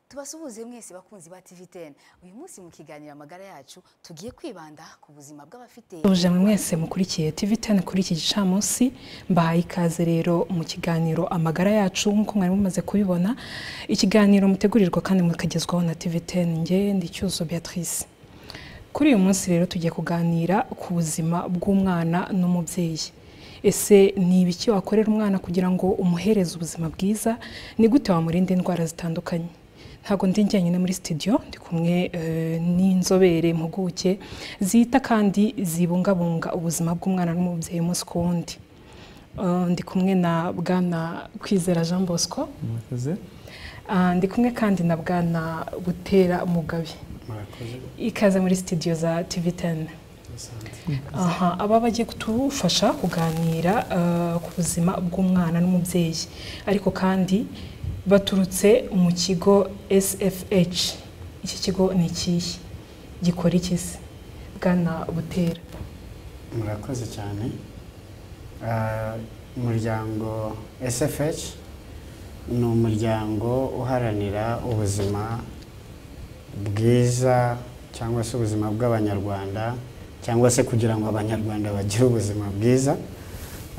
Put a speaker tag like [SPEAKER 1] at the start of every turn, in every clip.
[SPEAKER 1] tubasuhuze mwese bakunzi ba TVTN uyu munsi mu kiganiro amagara yacu tugiye kwibanda ku buzima bw'abafite
[SPEAKER 2] ujamwe mwese mukurikiye TVTN kuri iki gicamunsi mbahaye ikaze rero mu kiganiro amagara yacu nk'uko mwari mumaze kubibona ikiganiro mutegurirwa kandi mukagezwaho na TVTN njye ndi Cyuzo Beatrice kuri uyu munsi rero tugiye kuganira ku buzima bw'umwana n'umubyeyi ese ni ibiki wakorera umwana kugira ngo umuhereze ubuzima bwiza ni gute wamurinda indwara zitandukanye ntabwo ndi njyenyine muri studio ndi kumwe eh, n'inzobere impuguke zita kandi zibungabunga ubuzima bw'umwana n'umubyeyi umunsi ku wundi Eh, ndi kumwe na bwana kwizera jean bosco
[SPEAKER 3] murakoze
[SPEAKER 2] Ah, ndi kumwe kandi na bwana butera mugabe
[SPEAKER 3] murakoze
[SPEAKER 2] ikaze muri studio za tv10 aha aba bagiye kutufasha kuganira eh, ku buzima bw'umwana n'umubyeyi ariko kandi baturutse mu kigo sfh iki kigo ni ikihe gikora iki se bwana butera
[SPEAKER 3] murakoze cyane Ah, umuryango sfh ni umuryango uharanira ubuzima bwiza cyangwa se ubuzima bw'abanyarwanda cyangwa se kugira ngo abanyarwanda bagire ubuzima bwiza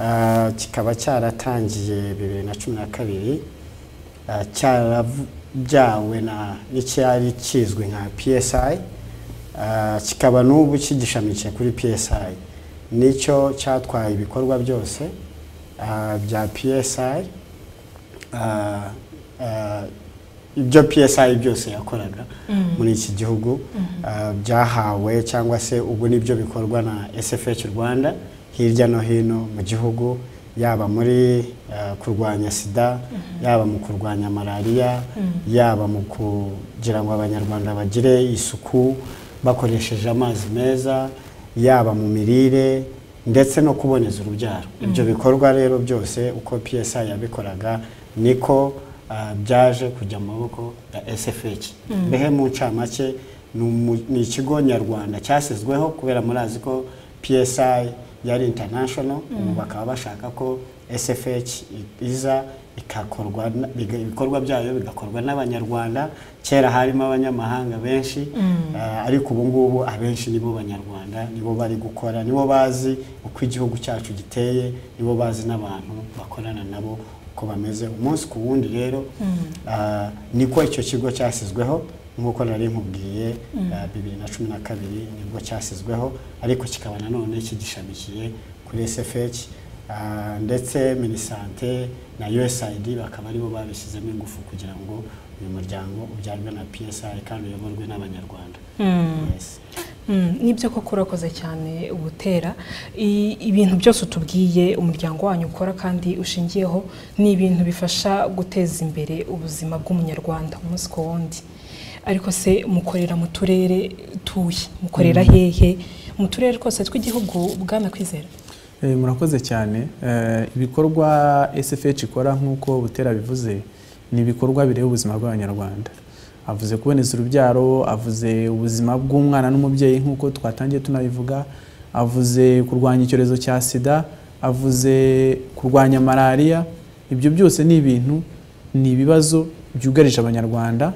[SPEAKER 3] Ah, kikaba cyaratangiye bibiri na cumi na kabiri Ah, cyarabyawe na n'icyari kizwi nka psi Ah, kikaba n'ubu kigishamikiye kuri PSI nicyo cyatwaye ibikorwa byose ah, bya PSI ah, ah, ibyo PSI byose yakoraga muri iki gihugu ah, byahawe cyangwa se ubu nibyo bikorwa na SFH Rwanda hirya no hino mu gihugu yaba muri ah, kurwanya sida yaba mu kurwanya malariya yaba mu kugira ngo abanyarwanda bagire isuku bakoresheje amazi meza yaba mu mirire ndetse no kuboneza urubyaro ibyo bikorwa rero byose uko PSI yabikoraga niko ah, byaje kujya mu maboko ya SFH mbehe mu ncamake ni umu- ni ikigo nyarwanda cyasizweho kubera murazi ko PSI yari international ubu bakaba bashaka ko SFH i- iza ikakorwa na- biga- ibikorwa byayo bigakorwa n'abanyarwanda kera harimo abanyamahanga benshi ah, ariko ubu ngubu abenshi nibo banyarwanda nibo bari gukora nibo bazi uko igihugu cyacu giteye nibo bazi n'abantu bakorana nabo uko bameze umunsi ku wundi rero ah, niko icyo kigo cyasizweho nk'uko nari nkubwiye ah, bibiri na cumi na kabiri nibwo cyasizweho ariko kikaba nanone kigishamikiye kuri SFH Ah, ndetse minisante na usaid bakaba aribo babishyizemo ingufu kugira ngo uyu muryango ubyarwe na psi kandi uyoborwe n'abanyarwanda Yes.
[SPEAKER 2] Mm, nibyo koko urakoze cyane ubutera I- ibintu byose utubwiye umuryango wanyu ukora kandi ushingiyeho ni ibintu bifasha guteza imbere ubuzima bw'umunyarwanda umunsi ku wundi ariko se mukorera mu turere tuye mukorera hehe mu turere twose tw'igihugu bwana kwizera
[SPEAKER 4] Eh, murakoze cyane Eh, ibikorwa SFH ikora nk'uko Butera bivuze ni ibikorwa bireba ubuzima bw'abanyarwanda avuze kuboneza urubyaro avuze ubuzima bw'umwana n'umubyeyi nk'uko twatangiye tunabivuga avuze kurwanya icyorezo cya sida avuze kurwanya malariya ibyo byose ni ibintu ni ibibazo byugarije abanyarwanda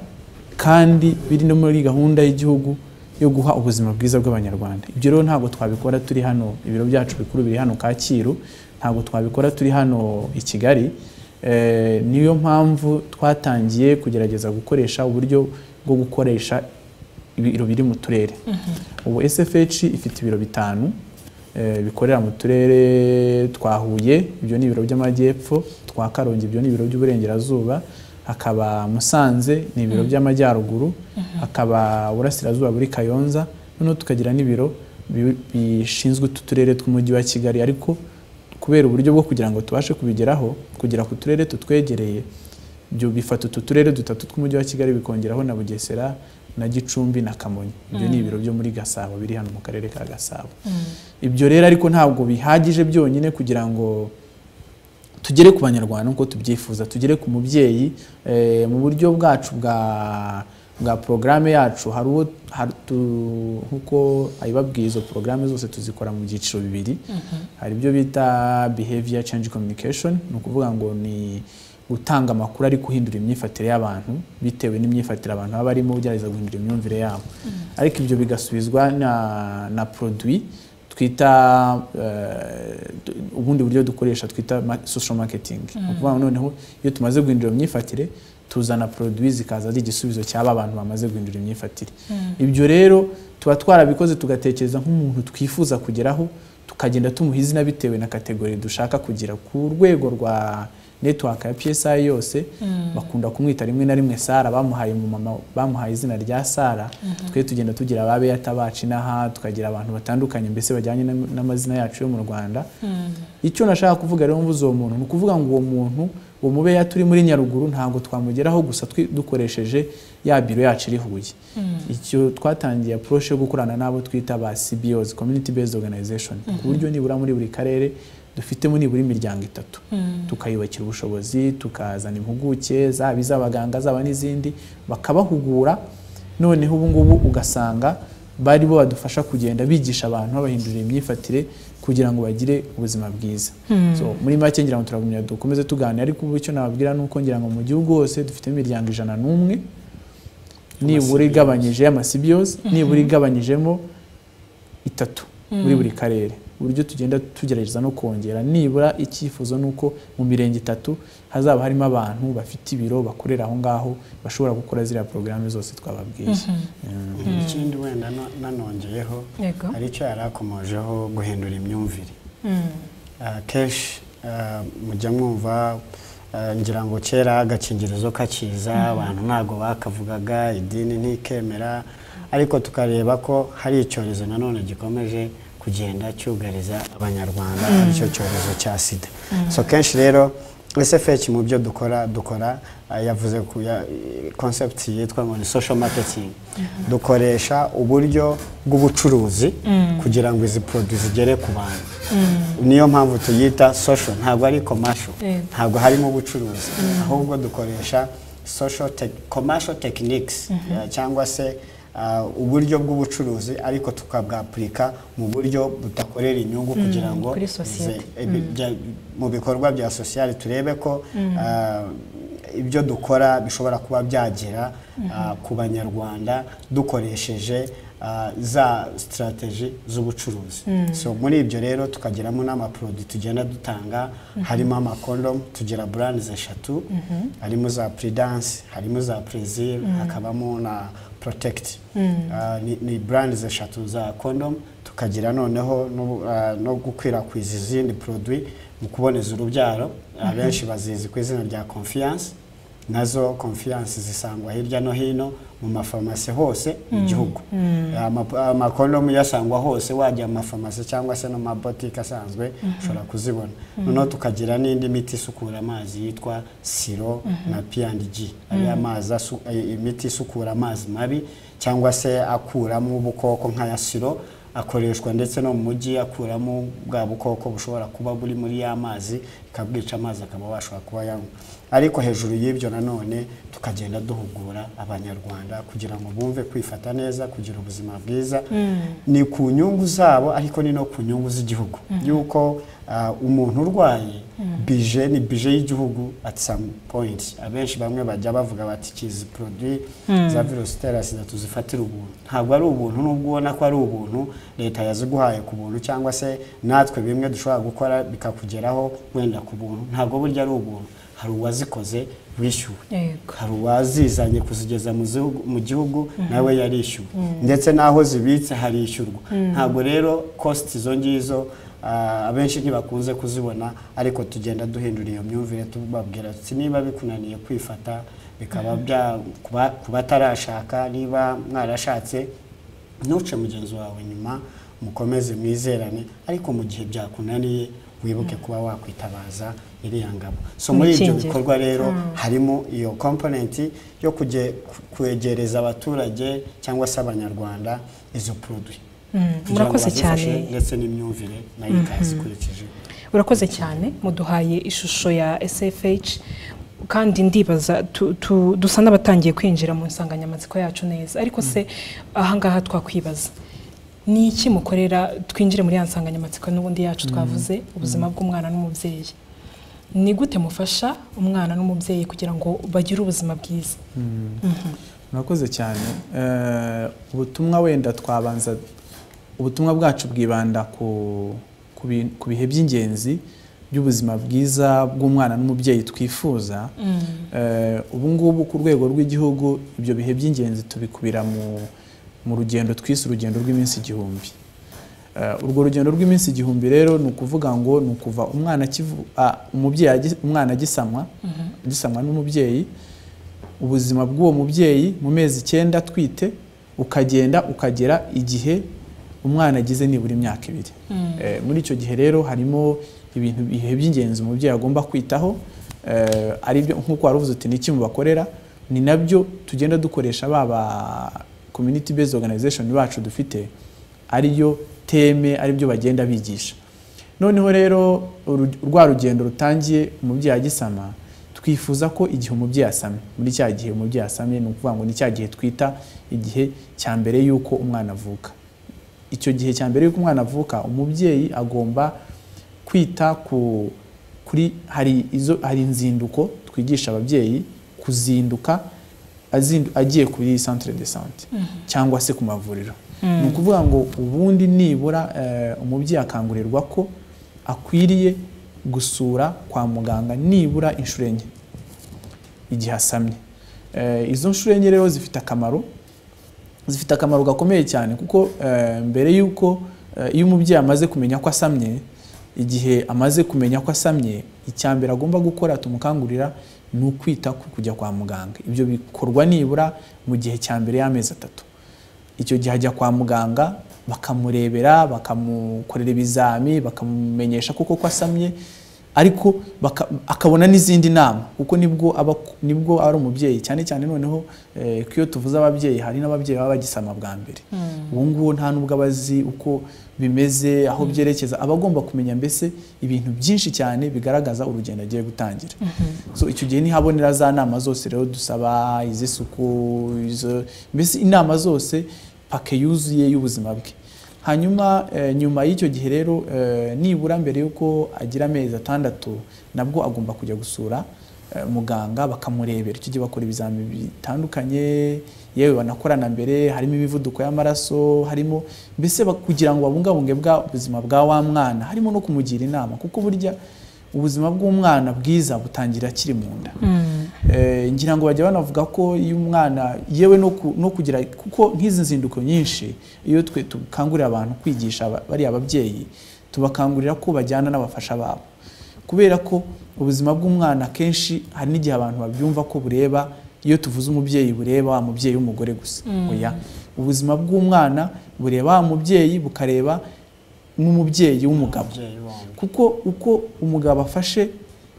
[SPEAKER 4] kandi biri no muri gahunda y'igihugu yo guha ubuzima bwiza bw'abanyarwanda ibyo rero ntabwo twabikora turi hano ibiro byacu bikuru biri hano kacyiru ntabwo twabikora turi hano i kigali Eh, niyo mpamvu twatangiye kugerageza gukoresha uburyo bwo gukoresha ibiro biri mu turere ubu sfh ifite ibiro bitanu eh, bikorera mu turere twa huye ibyo ni ibiro by'amajyepfo twa karongi ibyo ni ibiro by'uburengerazuba hakaba musanze ni ibiro by'amajyaruguru hakaba burasirazuba buri kayonza noneho tukagira n'ibiro bi- bishinzwe utu turere tw'umujyi wa kigali ariko kubera uburyo bwo kugira ngo tubashe kubigeraho kugera ku turere tutwegereye ibyo bifata utu turere dutatu tw'umujyi wa kigali bikongeraho na bugesera na gicumbi na kamonyi ibyo ni ibiro byo muri gasabo biri hano mu karere ka gasabo ibyo rero ariko ntabwo bihagije byonyine kugira ngo tugere ku banyarwanda nk'uko tubyifuza tugere ku mubyeyi eh, mu buryo bwacu bwa bwa porogaramu yacu hari uwo hari tu- nk'uko ayibabwiye izo porogaramu zose tuzikora mu byiciro bibiri hari ibyo bita behavior change communication ni ukuvuga ngo ni gutanga amakuru ari guhindura imyifatire y'abantu bitewe n'imyifatire abantu baba barimo ugerageza guhindura imyumvire yabo ariko ibyo bigasubizwa na na produit twita eh, du- ubundi buryo dukoresha twita ma- social marketing ni ukuvuga ngo noneho iyo tumaze guhindura imyifatire tuzana produit zikaza ari igisubizo cyaba abantu bamaze guhindura imyifatire ibyo rero tuba twarabikoze tugatekereza nk'umuntu twifuza kugeraho tukagenda tumuha izina bitewe na kategori dushaka kugira ku rwego rwa network ya PSI yose bakunda kumwita rimwe na rimwe Sara bamuhaye mu mama bamuhaye izina rya Sara twe tugenda tugira ababe yatabaci n'aha tukagira abantu batandukanye mbese bajyanye n'am- n'amazina yacu yo mu Rwanda icyo nashaka kuvuga rero mvuze uwo muntu ni ukuvuga ngo uwo muntu uwo mube turi muri Nyaruguru ntabwo twamugeraho gusa twi- dukoresheje ya biro yacu iri Huye icyo twatangiye approach yo gukorana n'abo twita ba CBOs community based organization ku buryo nibura muri buri karere dufitemo nibura imiryango itatu tukayubakira ubushobozi tukazana impuguke zaba iz'abaganga zaba n'izindi bakabahugura noneho ubu ngubu ugasanga bari bo badufasha kugenda bigisha abantu babahindurira imyifatire kugira ngo bagire ubuzima bwiza so muri make ngira ngo turagumya dukomeze tuganira ariko ubu icyo nababwira ni uko ngira ngo mu gihugu hose dufite imiryango ijana n'umwe nibura igabanyije y'amasibiyozi nibura igabanyijemo itatu muri buri karere uburyo tugenda tugerageza no kongera nibura icyifuzo ni uko mu mirenge itatu hazaba harimo abantu bafite ibiro bakorera aho ngaho bashobora gukora ziriya porogaramu zose twababwiye Mm.
[SPEAKER 3] ikindi wenda no- nanongeyeho
[SPEAKER 2] yego
[SPEAKER 3] hari icyo yari akomojeho guhindura imyumvire Ah, kenshi ah, mujya mwumva ah, ngira ngo kera agakingirizo kakiza abantu ntabwo bakavugaga idini ntikemera ariko tukareba ko hari icyorezo nanone gikomeje kugenda cyugariza abanyarwanda aricyo cyorezo cya sida so kenshi rero SFH mu byo dukora dukora ah, yavuze ku ya- concept yitwa ngo ni social marketing dukoresha uburyo bw'ubucuruzi kugira ngo izi produits zigere ku bantu niyo mpamvu tuyita social ntabwo ari commercial
[SPEAKER 2] Yego.
[SPEAKER 3] ntabwo harimo ubucuruzi ahubwo dukoresha social tech- commercial techniques eh, cyangwa se ah, uburyo bw'ubucuruzi ariko tukabwapurika mu buryo budakorera inyungu kugira ngo
[SPEAKER 2] kuri societe.
[SPEAKER 3] ze- eh, bi- bya- mu bikorwa bya sosiyete turebe ko ah, ibyo dukora bishobora kuba byagera ah, ku banyarwanda dukoresheje ah, za sitarateji z'ubucuruzi so muri ibyo rero tukagiramo n'amaproduwi tugenda dutanga harimo amakondomu tugira burandi eshatu harimo za puridansi harimo za purezire hakabamo na protect Ah, ni, ni brands eshatu za condom tukagira noneho no, ah, no gukwirakwiza izindi produit mu kuboneza urubyaro abenshi bazizi ku izina rya confiance nazo confiance zisangwa hirya no hino mu mafarumasi hose mu gihugu Ama- amakondomu yasangwa hose wajya mu mafarumasi cyangwa se no mu mabotike asanzwe ushobora kuzibona noneho tukagira n'indi miti isukura amazi yitwa siro na P&G ari amazi asu- eh, imiti isukura amazi mabi cyangwa se akuramo ubukoko nk'aya siro akoreshwa ndetse no mu mujyi akuramo bwa bukoko bushobora kuba buri muri ya mazi ikabwica amazi akaba washobora kuba yanywa ariko hejuru y'ibyo nanone tukagenda duhugura abanyarwanda kugira ngo bumve kwifata neza kugira ubuzima bwiza ni ku nyungu zabo ariko ni no ku nyungu z'igihugu yuko ah, umuntu urwaye bije ni bije y'igihugu at some point abenshi bamwe bajya bavuga bati ikizi produit za virusi itera sida tuzifatira ubuntu ntabwo ari ubuntu nubwo ubona ko ari ubuntu leta yaziguhaye ku buntu cyangwa se natwe bimwe dushobora gukora bikakugeraho wenda ku buntu ntabwo burya ari ubuntu hari uwazikoze wishyuwe
[SPEAKER 2] yego
[SPEAKER 3] hari uwazizanye kuzigeza mu gihugu, mu gihugu nawe yarishyuwe ndetse n'aho zibitse harishyurwa ntabwo rero kositi izo ngizo ah, abenshi ntibakunze kuzibona ariko tugenda duhindura iyo myumvire tubabwira tuti niba bikunaniye kwifata bikaba bya kuba- ku batarashaka niba mwarashatse ntuce mugenzi wawe nyuma mukomeze mwizerane ariko mu gihe byakunaniye wibuke kuba wakwitabaza iriya ngabo so muri ibyo
[SPEAKER 2] Imikingiro.
[SPEAKER 3] bikorwa rero harimo iyo komponenti yo kujye ku- kwegereza abaturage cyangwa se abanyarwanda izo produit kugira ngo
[SPEAKER 2] murakoze
[SPEAKER 3] bazifashe
[SPEAKER 2] cyane.
[SPEAKER 3] ndetse n'imyumvire nayo ikaza ikurikije
[SPEAKER 2] urakoze cyane muduhaye ishusho ya SFH kandi ndibaza tu- tu- dusa n'abatangiye kwinjira mu nsanganyamatsiko yacu neza ariko se ahangaha twakwibaza ni iki mukorera twinjire muri ya nsanganyamatsiko n'ubundi yacu twavuze ubuzima bw'umwana n'umubyeyi ni gute mufasha umwana n'umubyeyi kugira ngo bagire ubuzima bwiza
[SPEAKER 4] murakoze cyane Eh, ubutumwa wenda twabanza ubutumwa bwacu bwibanda ku ku bi- ku bihe by'ingenzi by'ubuzima bwiza bw'umwana n'umubyeyi twifuza Eh, ubu ngubu ku rwego rw'igihugu ibyo bihe by'ingenzi tubikubira mu mu rugendo twise urugendo rw'iminsi igihumbi Eh, urwo rugendo rw'iminsi igihumbi rero ni ukuvuga ngo ni ukuva umwana akivu- ah, umubyeyi agi- umwana agisamwa agisamwa n'umubyeyi ubuzima bw'uwo mubyeyi mu mezi icyenda atwite ukagenda ukagera igihe umwana agize nibura imyaka ibiri Eh, muri icyo gihe rero harimo ibintu bihe by'ingenzi umubyeyi agomba kwitaho eh, ari byo nk'uko wari uvuze uti ni iki mubakorera ni nabyo tugenda dukoresha baba community based organization bacu dufite ariyo teme aribyo bagenda bigisha noneho rero uru- rwa rugendo rutangiye umubyeyi agisama twifuza ko igihe umubyeyi asamye muri cya gihe umubyeyi asamye ni ukuvuga ngo ni cya gihe twita igihe cya mbere y'uko umwana avuka icyo gihe cya mbere y'uko umwana avuka umubyeyi agomba kwita ku kuri hari izo hari inzinduko twigisha ababyeyi kuzinduka azindu, agiye kuri centre de santé cyangwa se ku mavuriro ni ukuvuga ngo ubundi nibura eh, umubyeyi akangurirwa ko akwiriye gusura kwa muganga nibura inshuro enye igihe asamye Eh, izo nshuro enye rero zifite akamaro zifite akamaro gakomeye cyane kuko eh, mbere y'uko eh, iyo umubyeyi amaze kumenya ko asamye igihe amaze kumenya ko asamye icya mbere agomba gukora tumukangurira ni ukwita ku kujya kwa muganga ibyo bikorwa nibura mu gihe cya mbere y'amezi atatu icyo gihe ajya kwa muganga bakamurebera bakamukorera ibizami bakamumenyesha kuko ko asamye ariko baka- akabona n'izindi nama kuko nibwo aba nibwo ari umubyeyi cyane cyane noneho eh, ko iyo tuvuze ababyeyi hari n'ababyeyi baba bagisama bwa mbere ubu ngubu nta nubwo aba azi uko bimeze aho byerekeza aba agomba kumenya mbese ibintu byinshi cyane bigaragaza urugendo agiye gutangira so icyo gihe nihabonera za nama zose rero dusaba iz'isuku izo- mbese inama zose pake yuzuye y'ubuzima bwe hanyuma eh, nyuma y'icyo gihe rero eh, nibura mbere y'uko agira amezi atandatu nabwo agomba kujya gusura eh, muganga bakamurebera icyo gihe bakora ibizami bitandukanye yewe banakorana mbere harimo imivuduko y'amaraso harimo mbese bak- kugira ngo babungabunge bwa ubuzima bwa wa mwana harimo no kumugira inama kuko burya ubuzima bw'umwana bwiza butangira akiri mu nda Eh, ngira ngo bajya banavuga ko iyo umwana yewe no ku- no kugira kuko nk'izi nzinduko nyinshi iyo twe dukangurira abantu kwigisha aba- bariya ababyeyi tubakangurira ko bajyana n'abafasha babo kubera ko ubuzima bw'umwana akenshi hari n'igihe abantu babyumva ko bureba iyo tuvuze umubyeyi bureba wa mubyeyi w'umugore gusa oya ubuzima bw'umwana bureba wa mubyeyi bukareba n'umubyeyi w'umugabo
[SPEAKER 3] Umubyeyi wombi.
[SPEAKER 4] kuko uko umugabo afashe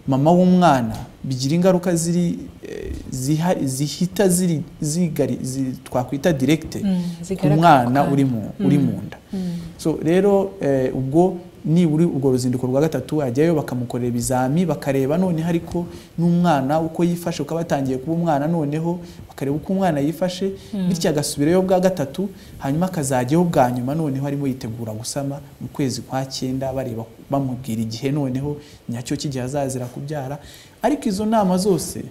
[SPEAKER 4] mama w'umwana bigira ingaruka ziri eh, ziha- zihita ziri zigari zi- twakwita direkite
[SPEAKER 2] Mm,
[SPEAKER 4] ku
[SPEAKER 2] zigaragara
[SPEAKER 4] mwana
[SPEAKER 2] ku
[SPEAKER 4] uri mu uri mu nda so rero eh, ubwo nibura urwo ruzinduko rwa gatatu ajyayo bakamukorera ibizami bakareba noneho ariko n'umwana uko yifashe uko aba atangiye kuba umwana noneho bakareba uko umwana yifashe bityo agasubirayo bwa gatatu hanyuma akazajyaho bwa nyuma noneho arimo yitegura gusama mu kwezi kwa cyenda bareba bamubwira igihe noneho nyacyo cy'igihe azazira kubyara ariko izo nama zose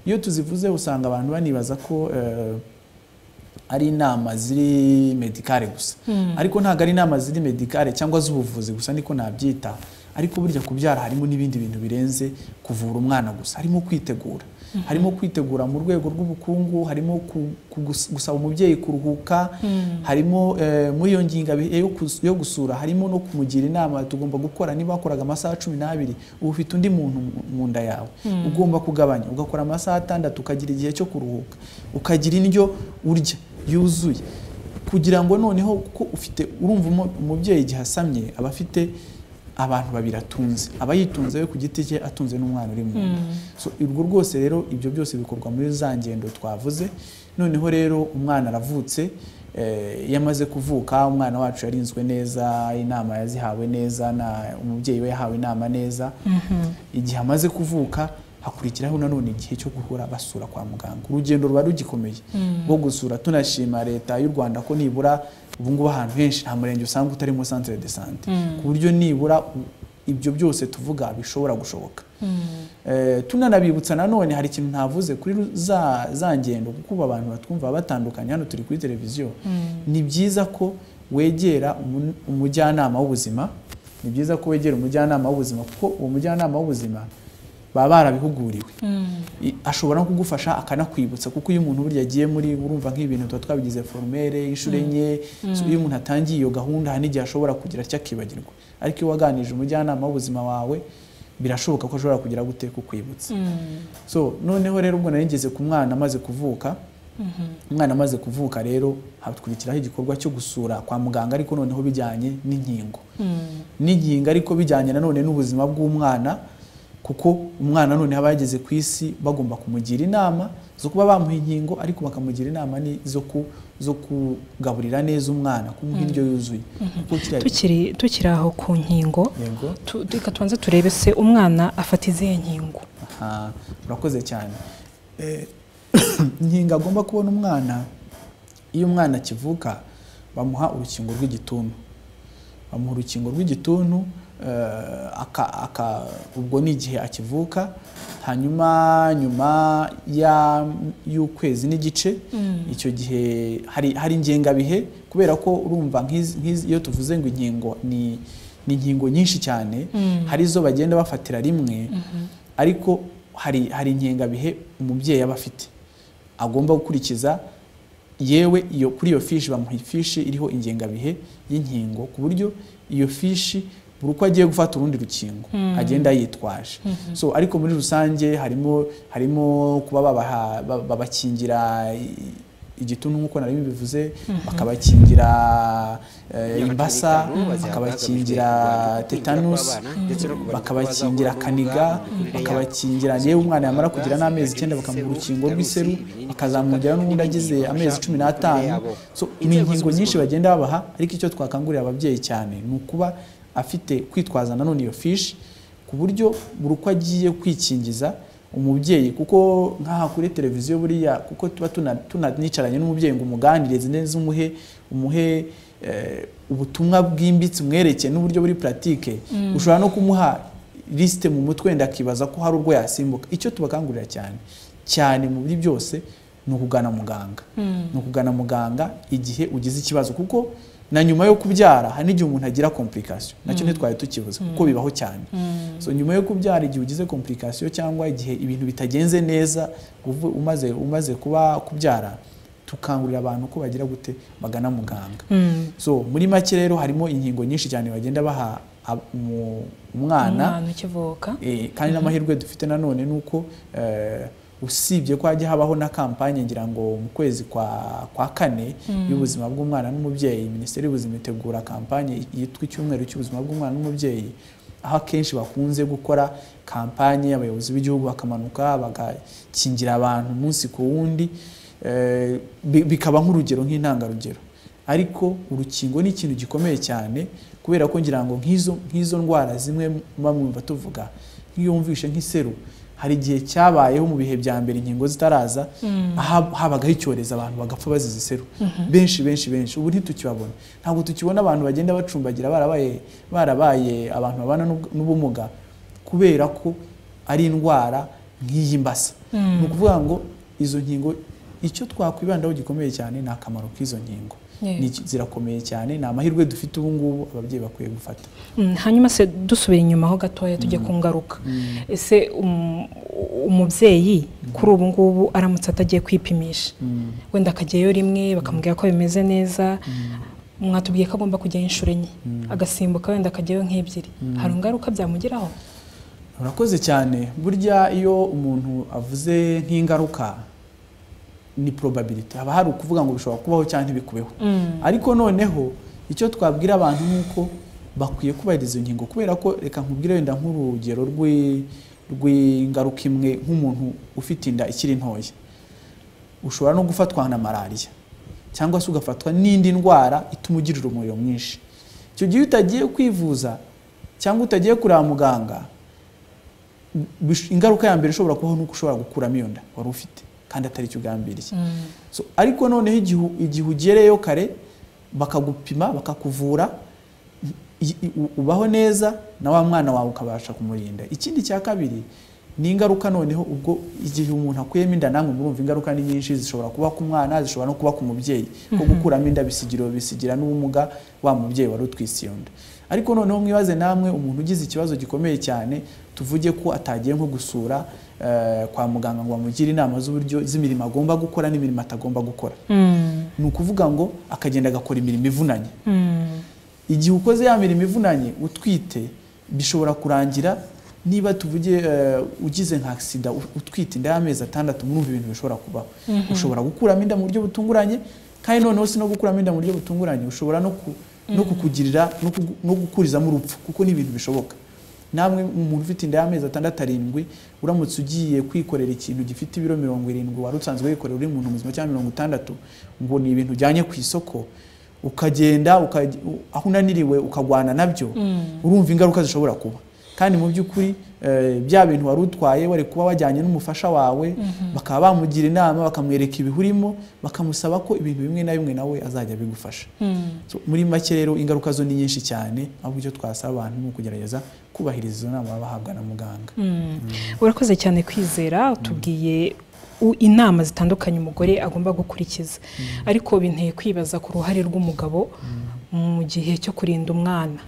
[SPEAKER 4] iyo tuzivuze usanga abantu banibaza ko eh, ari inama ziri medikare gusa ariko ntabwo ari inama ziri medikare cyangwa z'ubuvuzi gusa niko nabyita ariko burya kubyara harimo n'ibindi bintu birenze kuvura umwana gusa harimo kwitegura harimo kwitegura mu rwego rw'ubukungu harimo ku- ku- gus- gusaba umubyeyi kuruhuka harimo eh, muri iyo ngingabihe yo kus- yo gusura harimo no kumugira inama tugomba gukora niba wakoraga amasaha cumi n'abiri uba ufite undi muntu mu- mu nda yawe ugomba kugabanya ugakora amasaha atandatu ukagira igihe cyo kuruhuka ukagira indyo urya yuzuye kugira ngo noneho kuko ufite urumva umu- umubyeyi igihe asamye aba afite abantu babiri atunze aba yitunze we ku giti cye atunze n'umwana uri mu nda so urwo rwose rero ibyo byose bikorwa muri za ngendo twavuze noneho rero umwana aravutse eh, iyo amaze kuvuka umwana wacu yarinzwe neza inama yazihawe neza na umubyeyi we yahawe inama neza igihe amaze kuvuka hakurikiraho nanone igihe cyo guhora basura kwa muganga urugendo ruba rugikomeye rwo gusura tunashima leta y'u rwanda ko nibura ubungubu ahantu henshi nta murenge usanga utarimo centre de sante ku buryo nibura u- ibyo byose tuvuga bishobora gushoboka Eh, tunanabibutsa nanone hari ikintu ntavuze kuri ru- za, za ngendo kuko ubu abantu batwumva batandukanye hano turi kuri televiziyo ni byiza ko wegera umu- umujyanama w'ubuzima ni byiza ko wegera umujyanama w'ubuzima kuko uwo mujyanama w'ubuzima baba barabihuguriwe I- ashobora no kugufasha akanakwibutsa kuko iyo umuntu burya agiye muri urumva nk'ibintu tuba twabigize formere inshuro enye So, iyo umuntu atangiye iyo gahunda hari n'igihe ashobora kugira icyo akibagirwa ariko iyo waganije umujyanama w'ubuzima wawe birashoboka ko ashobora kugira gute kukwibutsa so noneho rero ubwo nari ngeze ku mwana amaze kuvuka umwana amaze kuvuka rero hakurikiraho igikorwa cyo gusura kwa muganga ariko noneho bijyanye n'inkingo n'inkingo ariko bijyanye nanone n'ubuzima bw'umwana kuko umwana none aba yageze ku isi bagomba kumugira inama zo kuba bamuha inkingo ariko bakamugira inama ni zo ku- zo kugaburira neza umwana kumuha indyo yuzuye kuko kiriya-
[SPEAKER 2] tukiri tukiri aho ku nkingo
[SPEAKER 4] yego
[SPEAKER 2] tu- tu- reka tubanze turebe se umwana afata izihe nkingo
[SPEAKER 4] Aha, urakoze cyane Eh, inkingo agomba kubona umwana iyo umwana akivuka bamuha urukingo rw'igituntu bamuha urukingo rw'igituntu eh, aka- aka- ubwo ni igihe akivuka hanyuma nyuma ya- y'ukwezi n'igice icyo gihe hari hari ingengabihe kubera ko urumva nk'izi- nk'izi- iyo tuvuze ngo inkingo ni ni inkingo nyinshi cyane hari izo bagenda bafatira rimwe ariko hari hari ingengabihe umubyeyi aba afite agomba gukurikiza yewe iyo kuri iyo fishi bamuha ifishi iriho ingengabihe y'inkingo ku buryo iyo fishi buri uko agiye gufata urundi rukingo agenda yitwaje so ariko muri rusange harimo harimo kuba babaha- ba- babakingira i- igituntu nk'uko nari bivuze bakabakingira eh, imbasa bakabakingira tetanusi bakabakingira kaniga bakabakingira yewe umwana yamara kugira n'amezi icyenda bakamuha urukingo rw'iseru akazamwongera n'ubundi agize amezi cumi n'atanu So, ni inkingo nyinshi bagenda babaha ariko icyo twakangurira ababyeyi cyane ni ukuba afite kwitwaza nanone iyo fishi ku buryo buri uko agiye kwikingiza umubyeyi kuko nk'aha kuri televiziyo buriya kuko tuba tuna- tunanicaranye n'umubyeyi ngo umuganirize neza umuhe umuhe eh, ubutumwa bwimbitse umwerekeye n'uburyo buri puratike ushobora no kumuha lisite mu mutwe wenda akibaza ko hari urwo yasimbuka icyo tubakangurira cyane cyane mu biri byose ni ukugana muganga ni ukugana muganga igihe ugize ikibazo kuko na nyuma yo kubyara hari n'igihe umuntu agira komplikasiyo nacyo ntitwari tukibuze kuko bibaho cyane so nyuma yo kubyara igihe ugize komplikasiyo cyangwa igihe ibintu bitagenze neza uvu- umaze umaze kuba kubyara tukangurira abantu ko bagira gute bagana muganga so muri make rero harimo inkingo nyinshi cyane bagenda baha ab- umu- umwana
[SPEAKER 2] umwana ukivuka
[SPEAKER 4] Eh, kandi n'amahirwe dufite nanone ni uko eh, usibye ko hajya habaho na kampanye ngira ngo mu kwezi kwa, kwa kane y'ubuzima bw'umwana n'umubyeyi minisiteri y'ubuzima itegura kampanye yitwa icyumweru cy'ubuzima bw'umwana n'umubyeyi aho akenshi bakunze gukora kampanye abayobozi b'igihugu bakamanuka bagakingira abantu umunsi ku wundi eh, bi- bikaba nk'urugero nk'intangarugero ariko urukingo ni ikintu gikomeye cyane kubera ko ngira ngo nk'izo nk'izo ndwara zimwe muba mwumva tuvuga nk'iyo wumvishe nk'iseru hari igihe cyabayeho mu bihe bya mbere inkingo zitaraza aha- habagaho icyorezo abantu bagapfa bazize iseru benshi benshi benshi ubu ntitukibabona ntabwo tukibona abantu bagenda bacumbagira barabaye barabaye abantu babana n'ub- n'ubumuga kubera ko ari indwara nk'iyi mbasa ni ukuvuga ngo izo nkingo icyo twakwibandaho gikomeye cyane ni akamaro k'izo nkingo
[SPEAKER 2] Yego.
[SPEAKER 4] Ni iki- zirakomeye cyane ni amahirwe dufite ubu ngubu ababyeyi bakwiye gufata
[SPEAKER 2] Mm, hanyuma se dusubira inyuma ho gatoya tujya ku ngaruka ese um- umubyeyi kuri ubu ngubu aramutse atagiye kwipimisha wenda akajyayo rimwe bakamubwira ko bimeze neza mwatubwiye ko agomba kujyayo inshuro enye agasimbuka wenda akajyayo nk'ebyiri hari ingaruka byamugiraho
[SPEAKER 4] urakoze cyane burya iyo umuntu avuze nk'ingaruka ni probability haba hari ukuvuga ngo bishobora kubaho cyangwa ntibikubeho ariko noneho icyo twabwira abantu ni uko bakwiye kubahiriza izo nkingo kubera ko reka nkubwire wenda nk'urugero rw'i- rw'ingaruka imwe nk'umuntu ufite inda ikiri ntoya ushobora no gufatwa na malariya cyangwa se ugafatwa n'indi ndwara ituma ugirira umuriro mwinshi icyo gihe iyo utagiye kwivuza cyangwa utagiye kureba muganga bish- ingaruka ya mbere ishobora kubaho nuko ushobora gukuramo iyo nda wari ufite kandi atari icyo ugambiriye so, ariko noneho igihe u- igihe ugereyo kare bakagupima bakakuvura i- i- u- ubaho neza na wa mwana wawe ukabasha kumurinda ikindi cya kabiri ni ingaruka noneho ubwo igihe umuntu akuyemo inda namwe murumva ingaruka ni nyinshi zishobora kuba ku mwana zishobora no kuba ku mubyeyi ko gukuramo inda bisigira bisigira n'ubumuga wa mubyeyi wari utwise iyo nda ariko noneho mwibaze namwe umuntu ugize ikibazo gikomeye cyane tuvuge ko atagiye nko gusura eh, kwa muganga ngo amugire inama z'uburyo z'imirimo agomba gukora n'imirimo atagomba gukora ni ukuvuga ngo akagenda agakora imirimo ivunanye igihe ukoze ya mirimo ivunanye utwite bishobora kurangira niba tuvuge eh, ugize nka agisida u- utwite inda y'amezi atandatu murumva ibintu bishobora kubaho ushobora gukuramo inda mu buryo butunguranye kandi noneho si no gukuramo inda mu buryo butunguranye ushobora no, ku, no kukugirira no, kugu- no gukurizamo urupfu kuko ni ibintu bishoboka namwe umuntu ufite inda y'amezi atandatu arindwi uramutse ugiye kwikorera ikintu gifite ibiro mirongo irindwi wari usanzwe wikorera uri umuntu muzima cyangwa mirongo itandatu ngo ni ibintu ujyanye ku isoko ukagenda ukaj- u- aho unaniriwe ukagwana nabyo urumva ingaruka zishobora kuba kandi mu by'ukuri eh, bya bintu wari utwaye wari kuba wajyanye n'umufasha wawe bakaba bamugira inama bakamwereka ibihurimo bakamusaba ko ibintu bimwe na bimwe nawe azajya abigufasha So, muri make rero ingaruka zo ni nyinshi cyane ahubwo icyo twasaba abantu ni ukugerageza kubahiriza izo nama baba bahabwa na muganga
[SPEAKER 2] urakoze cyane kwizera utubwiye u- inama zitandukanye umugore agomba gukurikiza ariko binteye kwibaza ku ruhare rw'umugabo mu gihe cyo kurinda umwana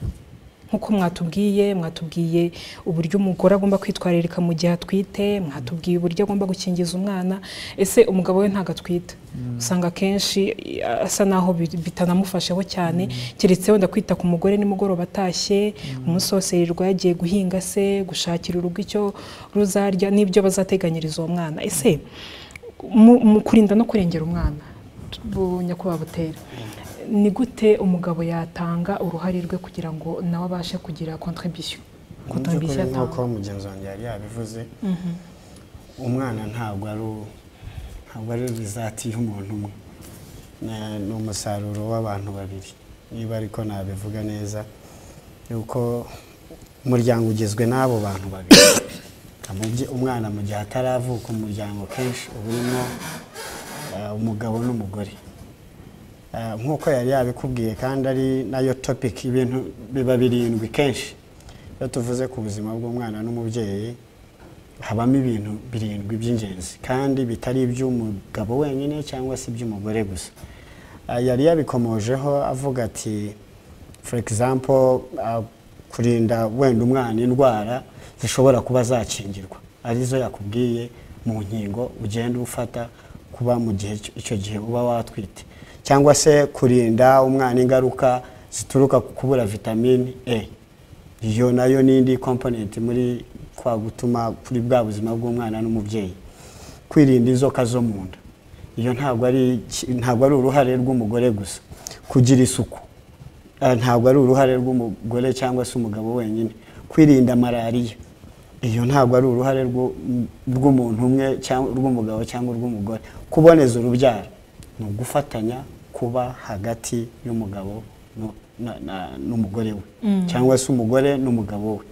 [SPEAKER 2] nk'uko mwatubwiye mwatubwiye uburyo umugore agomba kwitwararika mu gihe atwite mwatubwiye uburyo agomba gukingiza umwana ese umugabo we ntabwo atwite usanga akenshi i- asa naho bi- bitanamufasheho cyane keretse wenda kwita ku mugore nimugoroba atashye umunsi wose yirirwa yagiye guhinga se gushakira urugo icyo ruzarya n'ibyo bazateganyiriza uwo mwana ese mu mu kurinda no kurengera umwana bu- nyakubahwa butera ni gute umugabo yatanga uruhare rwe kugira ngo nawe abashe kugira contribution contribution
[SPEAKER 3] Mu by'ukuri
[SPEAKER 2] atanga
[SPEAKER 3] nk'uko mugenzi wanjye yari yabivuze umwana ntabwo ari u- ntabwo ari rizati y'umuntu umwe Na- ni umusaruro w'abantu babiri niba ariko nabivuga neza yuko umuryango ugizwe n'abo bantu babiri Umubye- umwana mu gihe ataravuka umuryango kenshi uba urimo eh, umugabo n'umugore Eh, nk'uko yari yabikubwiye kandi ari nayo topic ibintu biba birindwi kenshi iyo tuvuze ku buzima bw'umwana n'umubyeyi habamo ibintu birindwi by'ingenzi kandi bitari iby'umugabo wenyine cyangwa se iby'umugore gusa Eh, yari yabikomojeho avuga ati for example ah, kurinda wenda umwana indwara zishobora kuba zakingirwa arizo yakubwiye mu nkingo ugenda ufata kuba mu gihe icyo- icyo gihe uba watwite cyangwa se kurinda umwana ingaruka zituruka ku kubura vitamine E iyo nayo n'indi komponenti muri kwa gutuma kuri bwa buzima bw'umwana n'umubyeyi kwirinda inzoka zo mu nda iyo ntabwo ari iki- ntabwo ari uruhare rw'umugore gusa kugira isuku eh, ntabwo ari uruhare rw'umugore cyangwa se umugabo wenyine kwirinda malariya iyo ntabwo ari uruhare rw'u- rw'umuntu umwe cyangwa rw'umugabo cyangwa urw'umugore kuboneza urubyaro ni ugufatanya kuba hagati y'umugabo nu- na- na- n'umugore we cyangwa se umugore n'umugabo we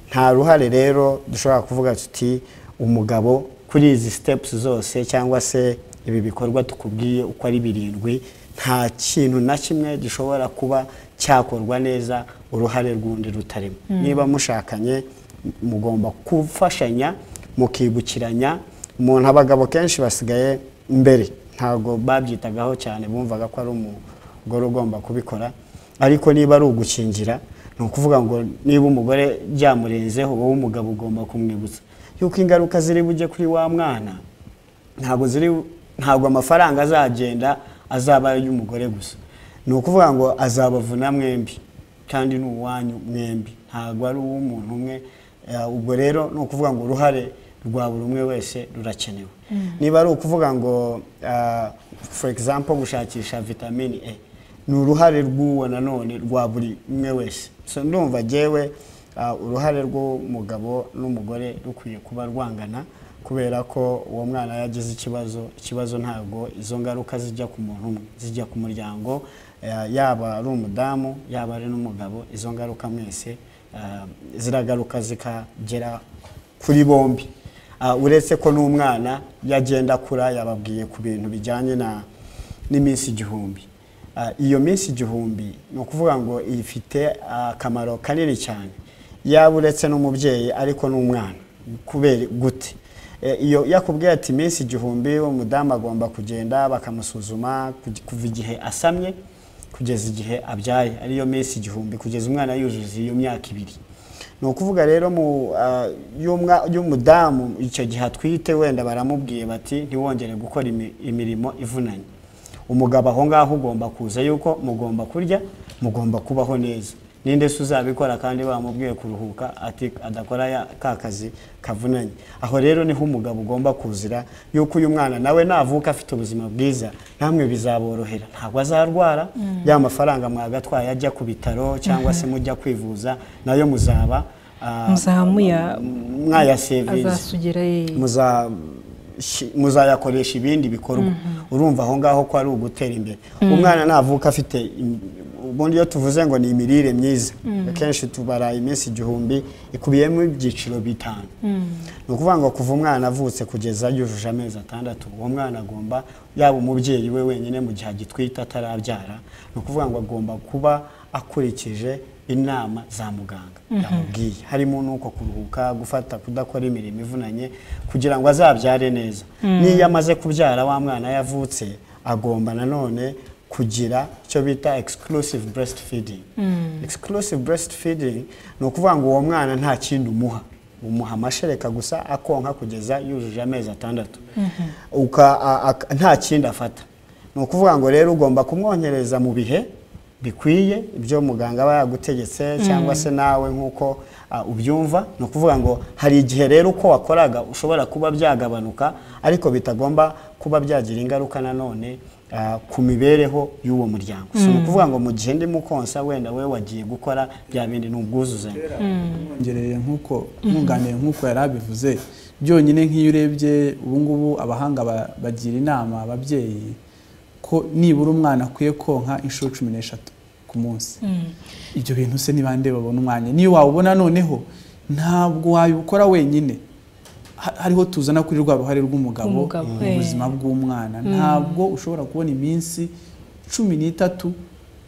[SPEAKER 3] nta ruhare rero dushobora kuvuga tuti umugabo kuri izi stepusi zose cyangwa se ibi bikorwa tukubwiye uko ari birindwi nta kintu na kimwe gishobora kuba cyakorwa neza uruhare rw'undi rutarimo niba mushakanye mugomba gufashanya mukibukiranya umuntu abagabo kenshi basigaye mbere ntabwo babyitagaho cyane bumvaga ko ari umugore ugomba kubikora ariko niba ari ugukingira ni ukuvuga ngo niba umugore byamurenzeho wowe umugabo ugomba kumwibutsa yuko ingaruka ziri bujye kuri wa mwana ntabwo ziri ntabwo amafaranga azagenda azaba ari ay'umugore gusa ni ukuvuga ngo azabavuna mwembi kandi ni uwanyu mwembi ntabwo ari uw'umuntu umwe Eh, ubwo rero ni ukuvuga ngo uruhare rwa buri umwe wese rurakenewe niba ari ukuvuga ngo ah, for example gushakisha vitamini e ni uruhare rw'uwo nanone rwa buri umwe wese so ndumva jyewe ah, uruhare rw'umugabo n'umugore rukwiye kuba rwangana kubera ko uwo mwana yagize ikibazo ikibazo ntabwo izo ngaruka zijya ku muntu umwe zijya ku muryango eh, yaba ari umudamu yaba ari n'umugabo izo ngaruka mwese eh, ziragaruka zikagera kuri bombi Ah, uretse ko n'umwana yagenda akura yababwiye ku bintu bijyanye na n'iminsi igihumbi Ah, iyo minsi igihumbi ni ukuvuga ngo ifite akamaro kanini cyane yaba uretse n'umubyeyi ariko n'umwana kubera gute Eh, iyo yakubwiye ati iminsi igihumbi umudamu agomba kugenda bakamusuzuma kuj- kuva igihe asamye kugeza igihe abyaye ariyo minsi igihumbi kugeza umwana yuzuza iyo myaka ibiri ni ukuvuga rero mu ah, y'umwa- y'umudamu icyo gihe atwite wenda baramubwiye bati ntiwongere gukora imi- imirimo ivunanye umugabo aho ngaho ugomba kuza yuko mugomba kurya mugomba kubaho neza ninde se uzabikora kandi bamubwiye kuruhuka ati adakora ya- ka kazi kavunanye aho rero niho umugabo ugomba kuzira yuko uyu mwana nawe navuka afite ubuzima bwiza namwe bizaborohera ntabwo azarwara ya mafaranga mwagatwaye ajya ku bitaro cyangwa se mujya kwivuza nayo muzaba ah,
[SPEAKER 2] Muzaba muya-
[SPEAKER 3] mwayasevinze
[SPEAKER 2] azasugera ye
[SPEAKER 3] muza- shi- muzayakoresha ibindi bikorwa urumva aho ngaho ko ari ugutera imbere umwana navuka afite im- ubundi iyo tuvuze ngo ni imirire myiza akenshi tubara iminsi igihumbi ikubiyemo ibyiciro bitanu ni ukuvuga ngo kuva umwana avutse kugeza yujuje amezi atandatu uwo mwana agomba yaba umubyeyi we wenyine mu gihe agitwite atarabyara ni ukuvuga ngo agomba kuba akurikije inama za muganga yamubwiye harimo n'uko kuruhuka gufata kudakora imirimo ivunanye kugira ngo azabyare neza n'iyo amaze kubyara wa mwana yavutse agomba nanone kugira icyo bita exclusive breastfeeding exclusive breastfeeding ni ukuvuga ngo uwo mwana nta kindi umuha umuha amashereka gusa akonka kugeza yujuje amezi atandatu Uka- a- a- nta kindi afata ni ukuvuga ngo rero ugomba kumwonkereza mu bihe bikwiye ibyo muganga aba yagutegetse cyangwa se nawe nk'uko ah, ubyumva ni ukuvuga ngo hari igihe rero uko wakoraga ushobora kuba byagabanuka ariko bitagomba kuba byagira ingaruka nanone ah, ku mibereho y'uwo muryango si ni ukuvuga ngo mu gihe ndimo konsa wenda we wagiye gukora bya bindi ni ubwuzuzanye
[SPEAKER 4] ngereye nk'uko nkunganiye nk'uko yari abivuze byonyine nk'iyo urebye ubu ngubu abahanga ba- bagira inama ababyeyi ko nibura umwana akwiye konka inshuro cumi n'eshatu ku munsi ibyo bintu se ni bande babona umwanya niyo wawubona noneho ntabwo wabikora wenyine Ha- hariho tuzana kuri rwa ruhare rw'umugabo
[SPEAKER 2] Umugabo,
[SPEAKER 4] mu
[SPEAKER 2] eh.
[SPEAKER 4] buzima bw'umwana ntabwo ushobora kubona iminsi cumi n'itatu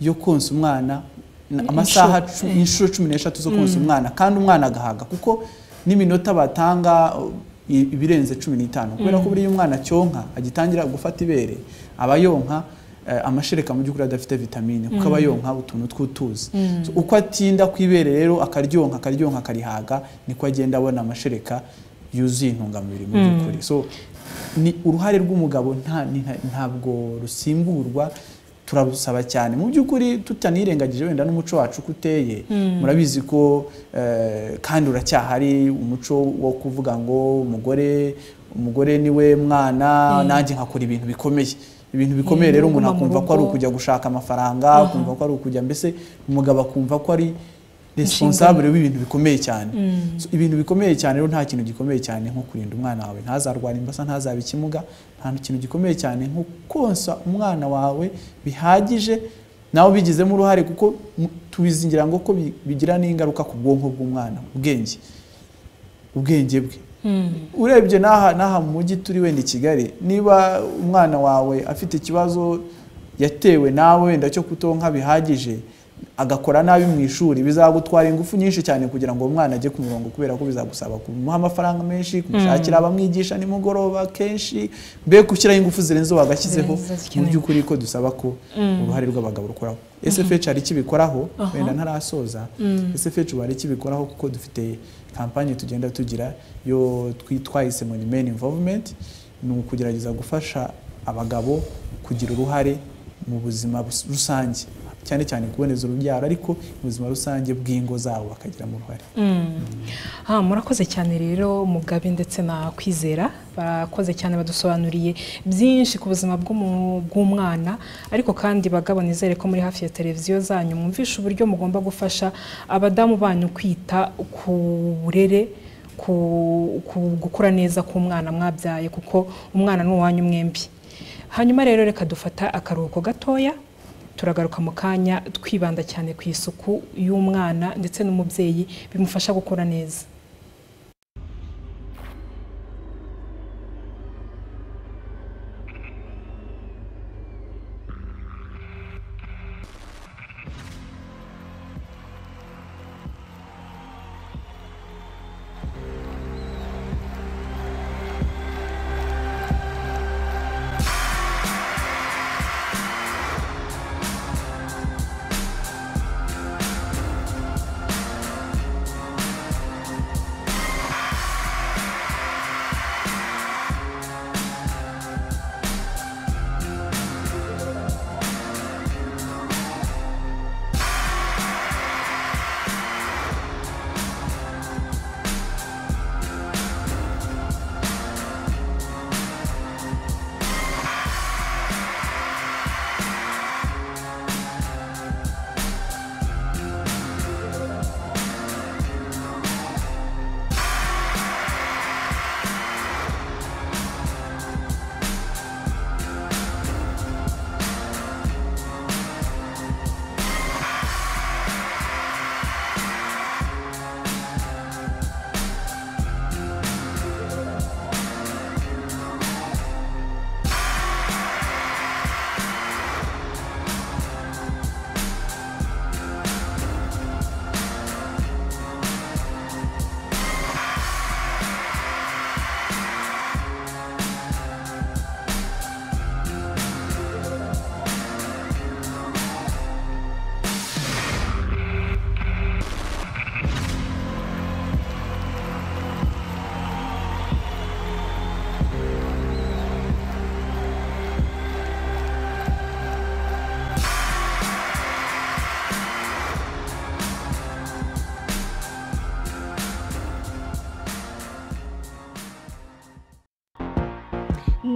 [SPEAKER 4] yo konsa umwana na- amasaha cu- inshuro cumi n'eshatu zo konsa umwana kandi umwana agahaga kuko n'iminota batanga uh, i- ibirenze cumi n'itanu kubera ko buriya umwana cyonka agitangira gufata ibere aba yonka eh, amashereka mu by'ukuri adafite vitamine kuko aba yonka utuntu tw'utuzi So, uko atinda ku ibere rero akaryonka akaryonka akarihaga niko agenda abona amashereka yuzuye intungamubiri mu by'ukuri so ni uruhare rw'umugabo nta ni- nta- ntabwo rusimburwa turabusaba cyane mu by'ukuri tutanirengagije wenda n'umuco wacu uko uteye murabizi ko eh, kandi uracyahari umuco wo kuvuga ngo umugore umugore niwe mwana nanjye nkakora ibintu bikomeye ibintu bikomeye
[SPEAKER 2] Eh,
[SPEAKER 4] rero umuntu
[SPEAKER 2] nguma mu
[SPEAKER 4] akumva ko ari
[SPEAKER 2] rugo.
[SPEAKER 4] ukujya gushaka amafaranga akumva ko ari ukujya mbese umugabo akumva ko ari responsable w'ibintu bikomeye cyane So, ibintu bikomeye cyane rero nta kintu gikomeye cyane nko kurinda umwana wawe ntazarwara imbasa ntazaba ikimuga nta kintu gikomeye cyane nko konsa umwana wawe bihagije nawe ubigizemo uruhare kuko mu- tubizingira ngo ko bi- bigira n'ingaruka ku bwonko bw'umwana ubwenge ubwenge bwe urebye n'aha n'aha mu mujyi turi wenda i kigali niba umwana wawe afite ikibazo yatewe nawe wenda cyo kutonka bihagije agakora nabi mu ishuri bizagutwara ingufu nyinshi cyane kugira ngo uwo mwana ajye ku murongo kubera ko bizagusaba kumuha amafaranga menshi kumushakira abamwigisha nimugoroba kenshi mbega ushyiraho ingufu zirenze wagashyizeho
[SPEAKER 2] Zirenze
[SPEAKER 4] mu
[SPEAKER 2] zikenewe.
[SPEAKER 4] by'ukuri ko dusaba ko uruhare rw'abagabo rukoraho SFH hari icyo ibikoraho wenda ntarasoza SFH ubu hari icyo ibikoraho kuko dufite kampani tugenda tugira yo twitwayise ngo ni men involvement ni ukugerageza gufasha abagabo kugira uruhare mu buzima bus- rusange cyane cyane kuboneza urubyaro ariko ubuzima rusange bw'ingo zabo bakagiramo uruhare
[SPEAKER 2] Ah, murakoze cyane rero mugabe ndetse na kwizera barakoze cyane badusobanuriye byinshi ku buzima bw'umu- bw'umwana ariko kandi bagabo nizere ko muri hafi ya televiziyo zanyu mwumvisha uburyo mugomba gufasha abadamu banyu kwita ku burere ku- ku- gukura neza k'umwana mwabyaye kuko umwana ni uwanyu mwembi hanyuma rero reka dufata akaruhuko gatoya turagaruka mu kanya twibanda cyane ku isuku y'umwana ndetse n'umubyeyi bimufasha gukura neza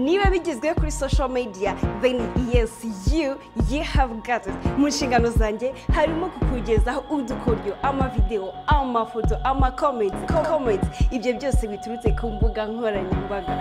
[SPEAKER 5] niba bigezweho kuri social media then yes you you have got it mu nshingano zanjye harimo kukugezaho udukoryo amavideo amafoto amakomenti comments ibyo byose biturutse ku mbuga nkoranyambaga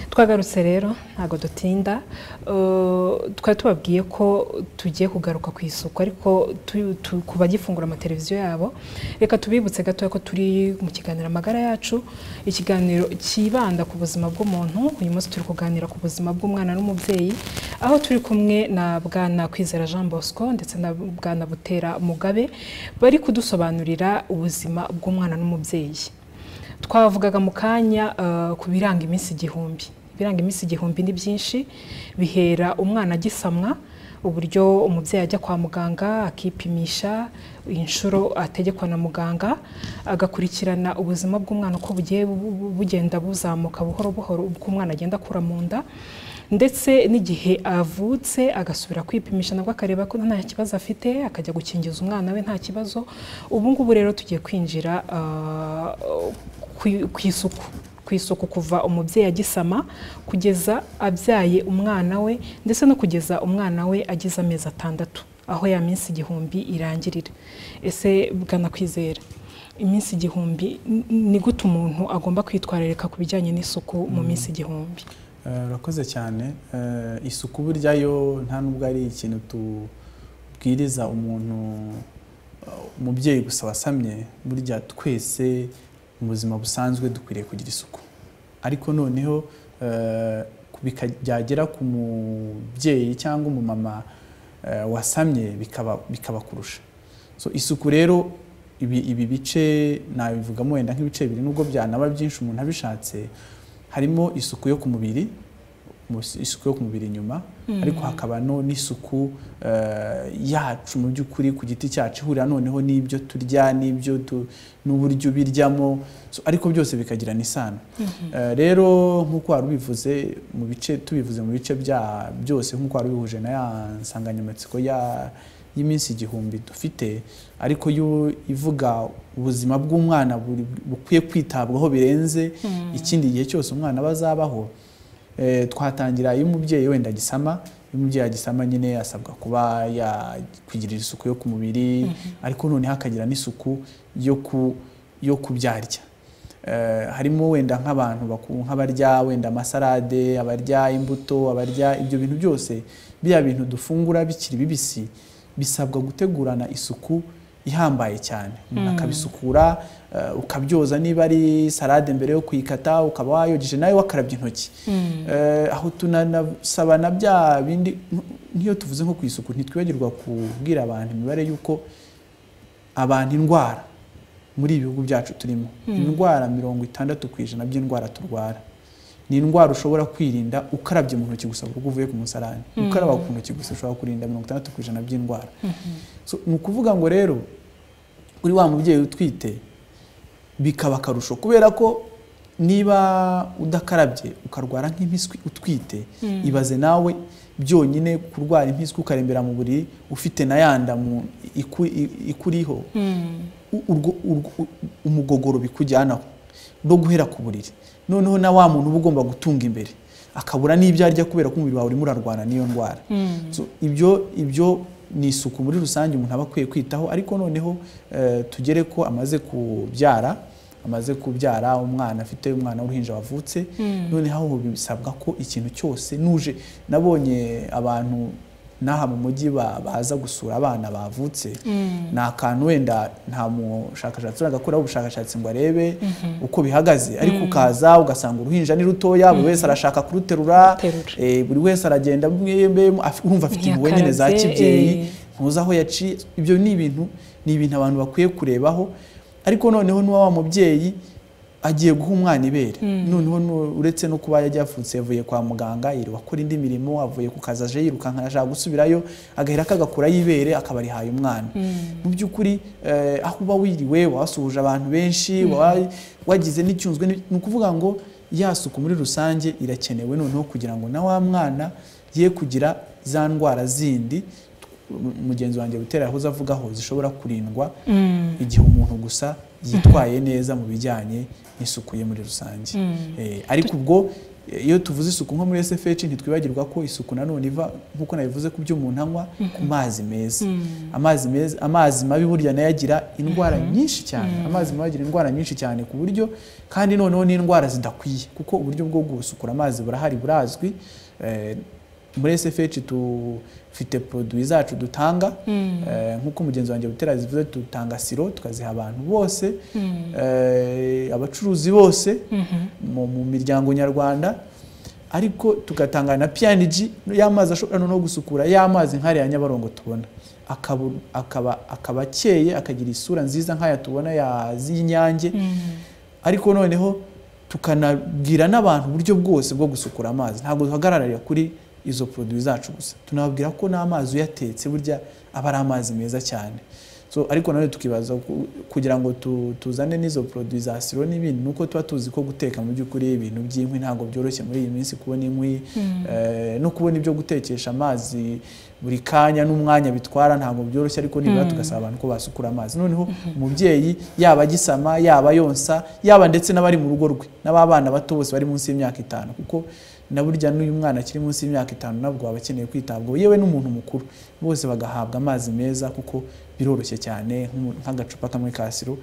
[SPEAKER 2] twagarutse rero ntabwo dutinda Eh, twari tubabwiye ko tugiye kugaruka ku isuku ariko tu- tu- ku bagifungura amateleviziyo yabo reka tubibutse gatoya ko turi mu kiganiro amagara yacu ikiganiro kibanda ku buzima bw'umuntu uyu munsi turi kuganira ku buzima bw'umwana n'umubyeyi aho turi kumwe na bwana kwizera jean bosco ndetse na bwana butera mugabe bari kudusobanurira ubuzima bw'umwana n'umubyeyi twavugaga mu kanya eh, ku biranga iminsi igihumbi ibiranga iminsi igihumbi ni byinshi bihera umwana agisamwa uburyo umubyeyi ajya kwa muganga akipimisha inshuro ategekwa na muganga agakurikirana ubuzima bw'umwana uko bugiye bu- bu- bugenda buzamuka buhoro buhoro uko umwana agenda akura mu nda ndetse n'igihe avutse agasubira kwipimisha nabwo akareba ko nta kibazo afite akajya gukingiza umwana we nta kibazo ubu ngubu rero tugiye kwinjira ah, ku- ku isuku ku isuku kuva umubyeyi agisama kugeza abyaye umwana we ndetse no kugeza umwana we agize amezi atandatu aho ya minsi igihumbi irangirira ese bwanakwizera iminsi igihumbi n- ni gute umuntu agomba kwitwararika ku bijyanye n'isuku mu minsi igihumbi
[SPEAKER 4] Eh, urakoze cyane Eh, isuku burya yo nta nubwo ari ikintu tubwiriza umuntu eh, umubyeyi gusa wasamye burya twese mu buzima busanzwe dukwiriye kugira isuku ariko noneho eh, bika- byagera ku mubyeyi cyangwa umumama eh, wasamye bikaba bikaba kurusha so isuku rero ibi, ibi bice nabivugamo wenda nk'ibice bibiri nubwo byanaba byinshi umuntu abishatse harimo isuku yo ku mubiri mu- isuku yo ku mubiri inyuma ariko hakaba no n'isuku eh, yacu mu by'ukuri ku giti cyacu ihurira noneho n'ibyo turya n'ibyo tu- n'uburyo ubiryamo So, ariko byose bikagirana isano Eh, rero nk'uko wari ubivuze mu bice tubivuze mu bice bya byose nk'uko wari ubihuje na ya nsanganyamatsiko ya y'iminsi igihumbi dufite ariko yo ivuga ubuzima bw'umwana buri- bukwiye kwitabwaho birenze ikindi gihe cyose umwana aba azabaho Eh, twatangira iyo umubyeyi wenda agisama iyo umubyeyi agisama nyine asabwa kuba yakwigirira isuku yo ku mubiri ariko noneho akagira n'isuku yo ku yo kubyarya Eh, harimo wenda nk'abantu baku- nk'abarya wenda amasarade abarya imbuto abarya ibyo bintu byose biriya bintu dufungura bikiri bibisi bisabwa gutegurana isuku ihambaye cyane umuntu akabisukura eh, ukabyoza niba ari salade mbere yo kuyikata ukaba wayogeje nawe wakarabye intoki Eh, aho tunanasaba na bya bindi nk'iyo tuvuze nko ku isuku ntitwibagirwa kubwira abantu imibare y'uko abantu indwara muri ibi bihugu byacu turimo indwara mirongo itandatu ku ijana by'indwara turwara ni indwara ushobora kwirinda ukarabye mu ntoki gusa kuko uvuye ku musarani ukaraba ku ntoki gusa ushobora kurinda mirongo itandatu ku ijana by'indwara So, ni ukuvuga ngo rero kuri wa mubyeyi utwite bikaba akarusho kubera ko niba udakarabye ukarwara nk'impiswi utwite ibaze nawe byonyine kurwara impiswi ukarembera mu buriri ufite na yanda mu iku- i- ikuriho u- urwo- urwo- u- umugogoro bikujyanaho no guhera ku buriri noneho na wa muntu uba ugomba gutunga imbere akabura n'ibyo arya kubera ko umubiri wawe urimo urarwana n'iyo ndwara So, ibyo ibyo ni isuku muri rusange umuntu aba akwiye kwitaho ariko noneho eh, tugere ko amaze kubyara amaze kubyara umwana afite umwana w'uruhinja wavutse noneho aho bisabwa ko ikintu cyose nuje nabonye abantu n'aha mu mujyi ba- baza gusura abana bavutse ni akantu wenda nta mushakashatsi uragakoraho ubushakashatsi ngo arebe uko bihagaze ariko ukaza ugasanga uruhinja ni rutoya buri wese arashaka kuruterura
[SPEAKER 2] Guterura.
[SPEAKER 4] eh, buri wese aragenda mwembe mu- af- urumva afite impuhwe nyine za
[SPEAKER 2] Ntiyakarabye,
[SPEAKER 4] kibyeyi
[SPEAKER 2] eh.
[SPEAKER 4] ntuzi aho yaciye ibyo ni ibintu ni ibintu abantu bakwiye kurebaho ariko noneho n'uwa wa mubyeyi agiye guha umwana ibere noneho nu- uretse no kuba yajya yavutse yavuye kwa muganga yirirwa akora indi mirimo avuye ku kazi aje yirukanka ashaka gusubirayo agahera akagakurayo ibere akaba arihaye umwana mu by'ukuri eh, aho uba wiriwe wasuhuje abantu benshi wa- wagize n'icyunzwe ni ni ukuvuga ngo ya suku muri rusange irakenewe noneho kugira ngo na wa mwana ye kugira za ndwara zindi mugenzi wanjye butera yahoze avugaho zishobora kurindwa igihe umuntu gusa yitwaye neza mu bijyanye n'isuku ye muri rusange Eh, ariko ubwo eh, iyo tuvuze isuku nko muri SFH ntitwibagirwa ko isuku nanone iva nk'uko nabivuze ku byo umuntu anywa ku mazi meza amazi meza amazi mabi burya nayo agira indwara nyinshi cyane amazi mabi agira indwara nyinshi cyane ku buryo kandi noneho n'indwara zidakwiye kuko uburyo bwo gusukura amazi burahari burazwi Eh, muri SFH dufite produit zacu dutanga eh, nk'uko mugenzi wanjye butera zivuze dutanga siro tukaziha abantu bose eh, abacuruzi bose mu, mu miryango nyarwanda ariko tugatanga na PNG y'amazi ashobora no gusukura y'amazi nk'ariya Nyabarongo tubona akaba akaba akaba akeye akagira isura nziza nk'aya tubona ya z'inyange ariko noneho tukanabwira n'abantu uburyo bwose bwo gusukura amazi ntabwo duhagararira kuri izo produit zacu gusa tunababwira ko n'amazi uyatetse burya aba ari amazi meza cyane so ariko nanone tukibaza ku- kugira ngo tu- tuzane n'izo produit za siro n'ibindi nuko tuba tuzi ko guteka mu by'ukuri ibintu by'inkwi ntabwo byoroshye muri iyi minsi kubona inkwi eh, no kubona ibyo gutekesha amazi buri kanya n'umwanya bitwara ntabwo byoroshye ariko nibura tugasaba abantu ko basukura amazi noneho umubyeyi yaba agisama yaba yonsa yaba ndetse n'abari mu rugo rwe n'ababana bato bose bari munsi y'imyaka itanu kuko na burya n'uyu mwana akiri munsi y'imyaka itanu nabwo aba akeneye kwitabwaho yewe n'umuntu mukuru bose bagahabwa amazi meza kuko biroroshye cyane nk'umu- nk'agacupa kamwe ka siro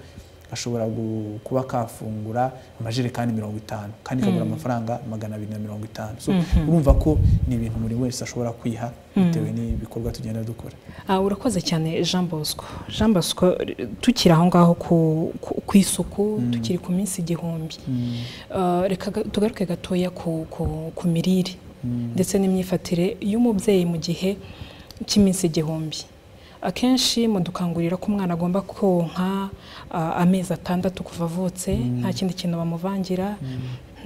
[SPEAKER 4] gashobora gu- kuba kafungura amajerekani mirongo itanu kandi kagura amafaranga magana abiri na mirongo itanu so urumva ko ni ibintu buri wese ashobora kwiha bitewe n'ibikorwa tugenda dukora
[SPEAKER 2] Ah, urakoze cyane jean bosco jean bosco r- tukiri aho ngaho ku- ku ku isuku tukiri ku minsi igihumbi Ah, reka ga- tugaruke gatoya ku- ku ku mirire ndetse n'imyifatire y'umubyeyi mu gihe cy'iminsi igihumbi akenshi mudukangurira ko umwana agomba konka ah, amezi atandatu kuva avutse nta kindi kintu bamuvangira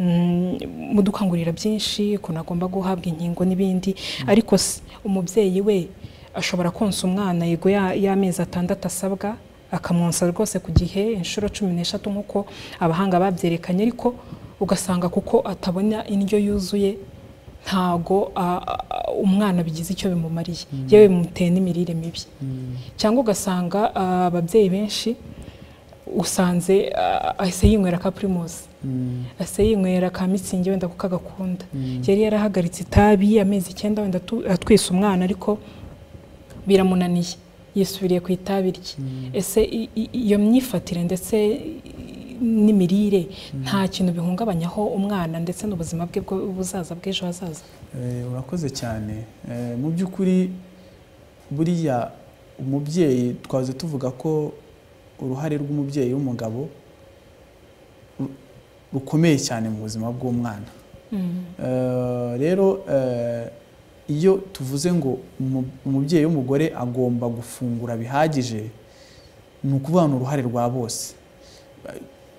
[SPEAKER 2] Mm, mudukangurira byinshi ukuntu agomba guhabwa inkingo n'ibindi ariko se umubyeyi we ashobora konsa umwana yego ya- y'amezi atandatu asabwa akamwonsa rwose ku gihe inshuro cumi n'eshatu nk'uko abahanga babyerekanye ariko ugasanga kuko atabona indyo yuzuye ntago a- a- a- umwana bigize icyo bimumariye yewe bimuteye n'imirire mibi cyangwa ugasanga ah, ababyeyi benshi usanze ah, ahise yinywera ka pirimusi ahise yinywera ka mitsingi wenda kuko agakunda yari yarahagaritse itabi amezi icyenda wenda atu- atwise umwana ariko biramunaniye yisubiriye ku itabi rye ese i- i- iyo myifatire ndetse n'imirire nta kintu bihungabanyaho umwana ndetse n'ubuzima bwe bwo buzaza bw'ejo hazaza
[SPEAKER 4] Eh, urakoze cyane Eh, mu by'ukuri buriya umubyeyi twaze tuvuga ko uruhare rw'umubyeyi w'umugabo ru- rukomeye cyane mu buzima bw'umwana Eh, rero eh, iyo tuvuze ngo umu- umubyeyi w'umugore agomba gufungura bihagije ni ukuvuga ni uruhare rwa bose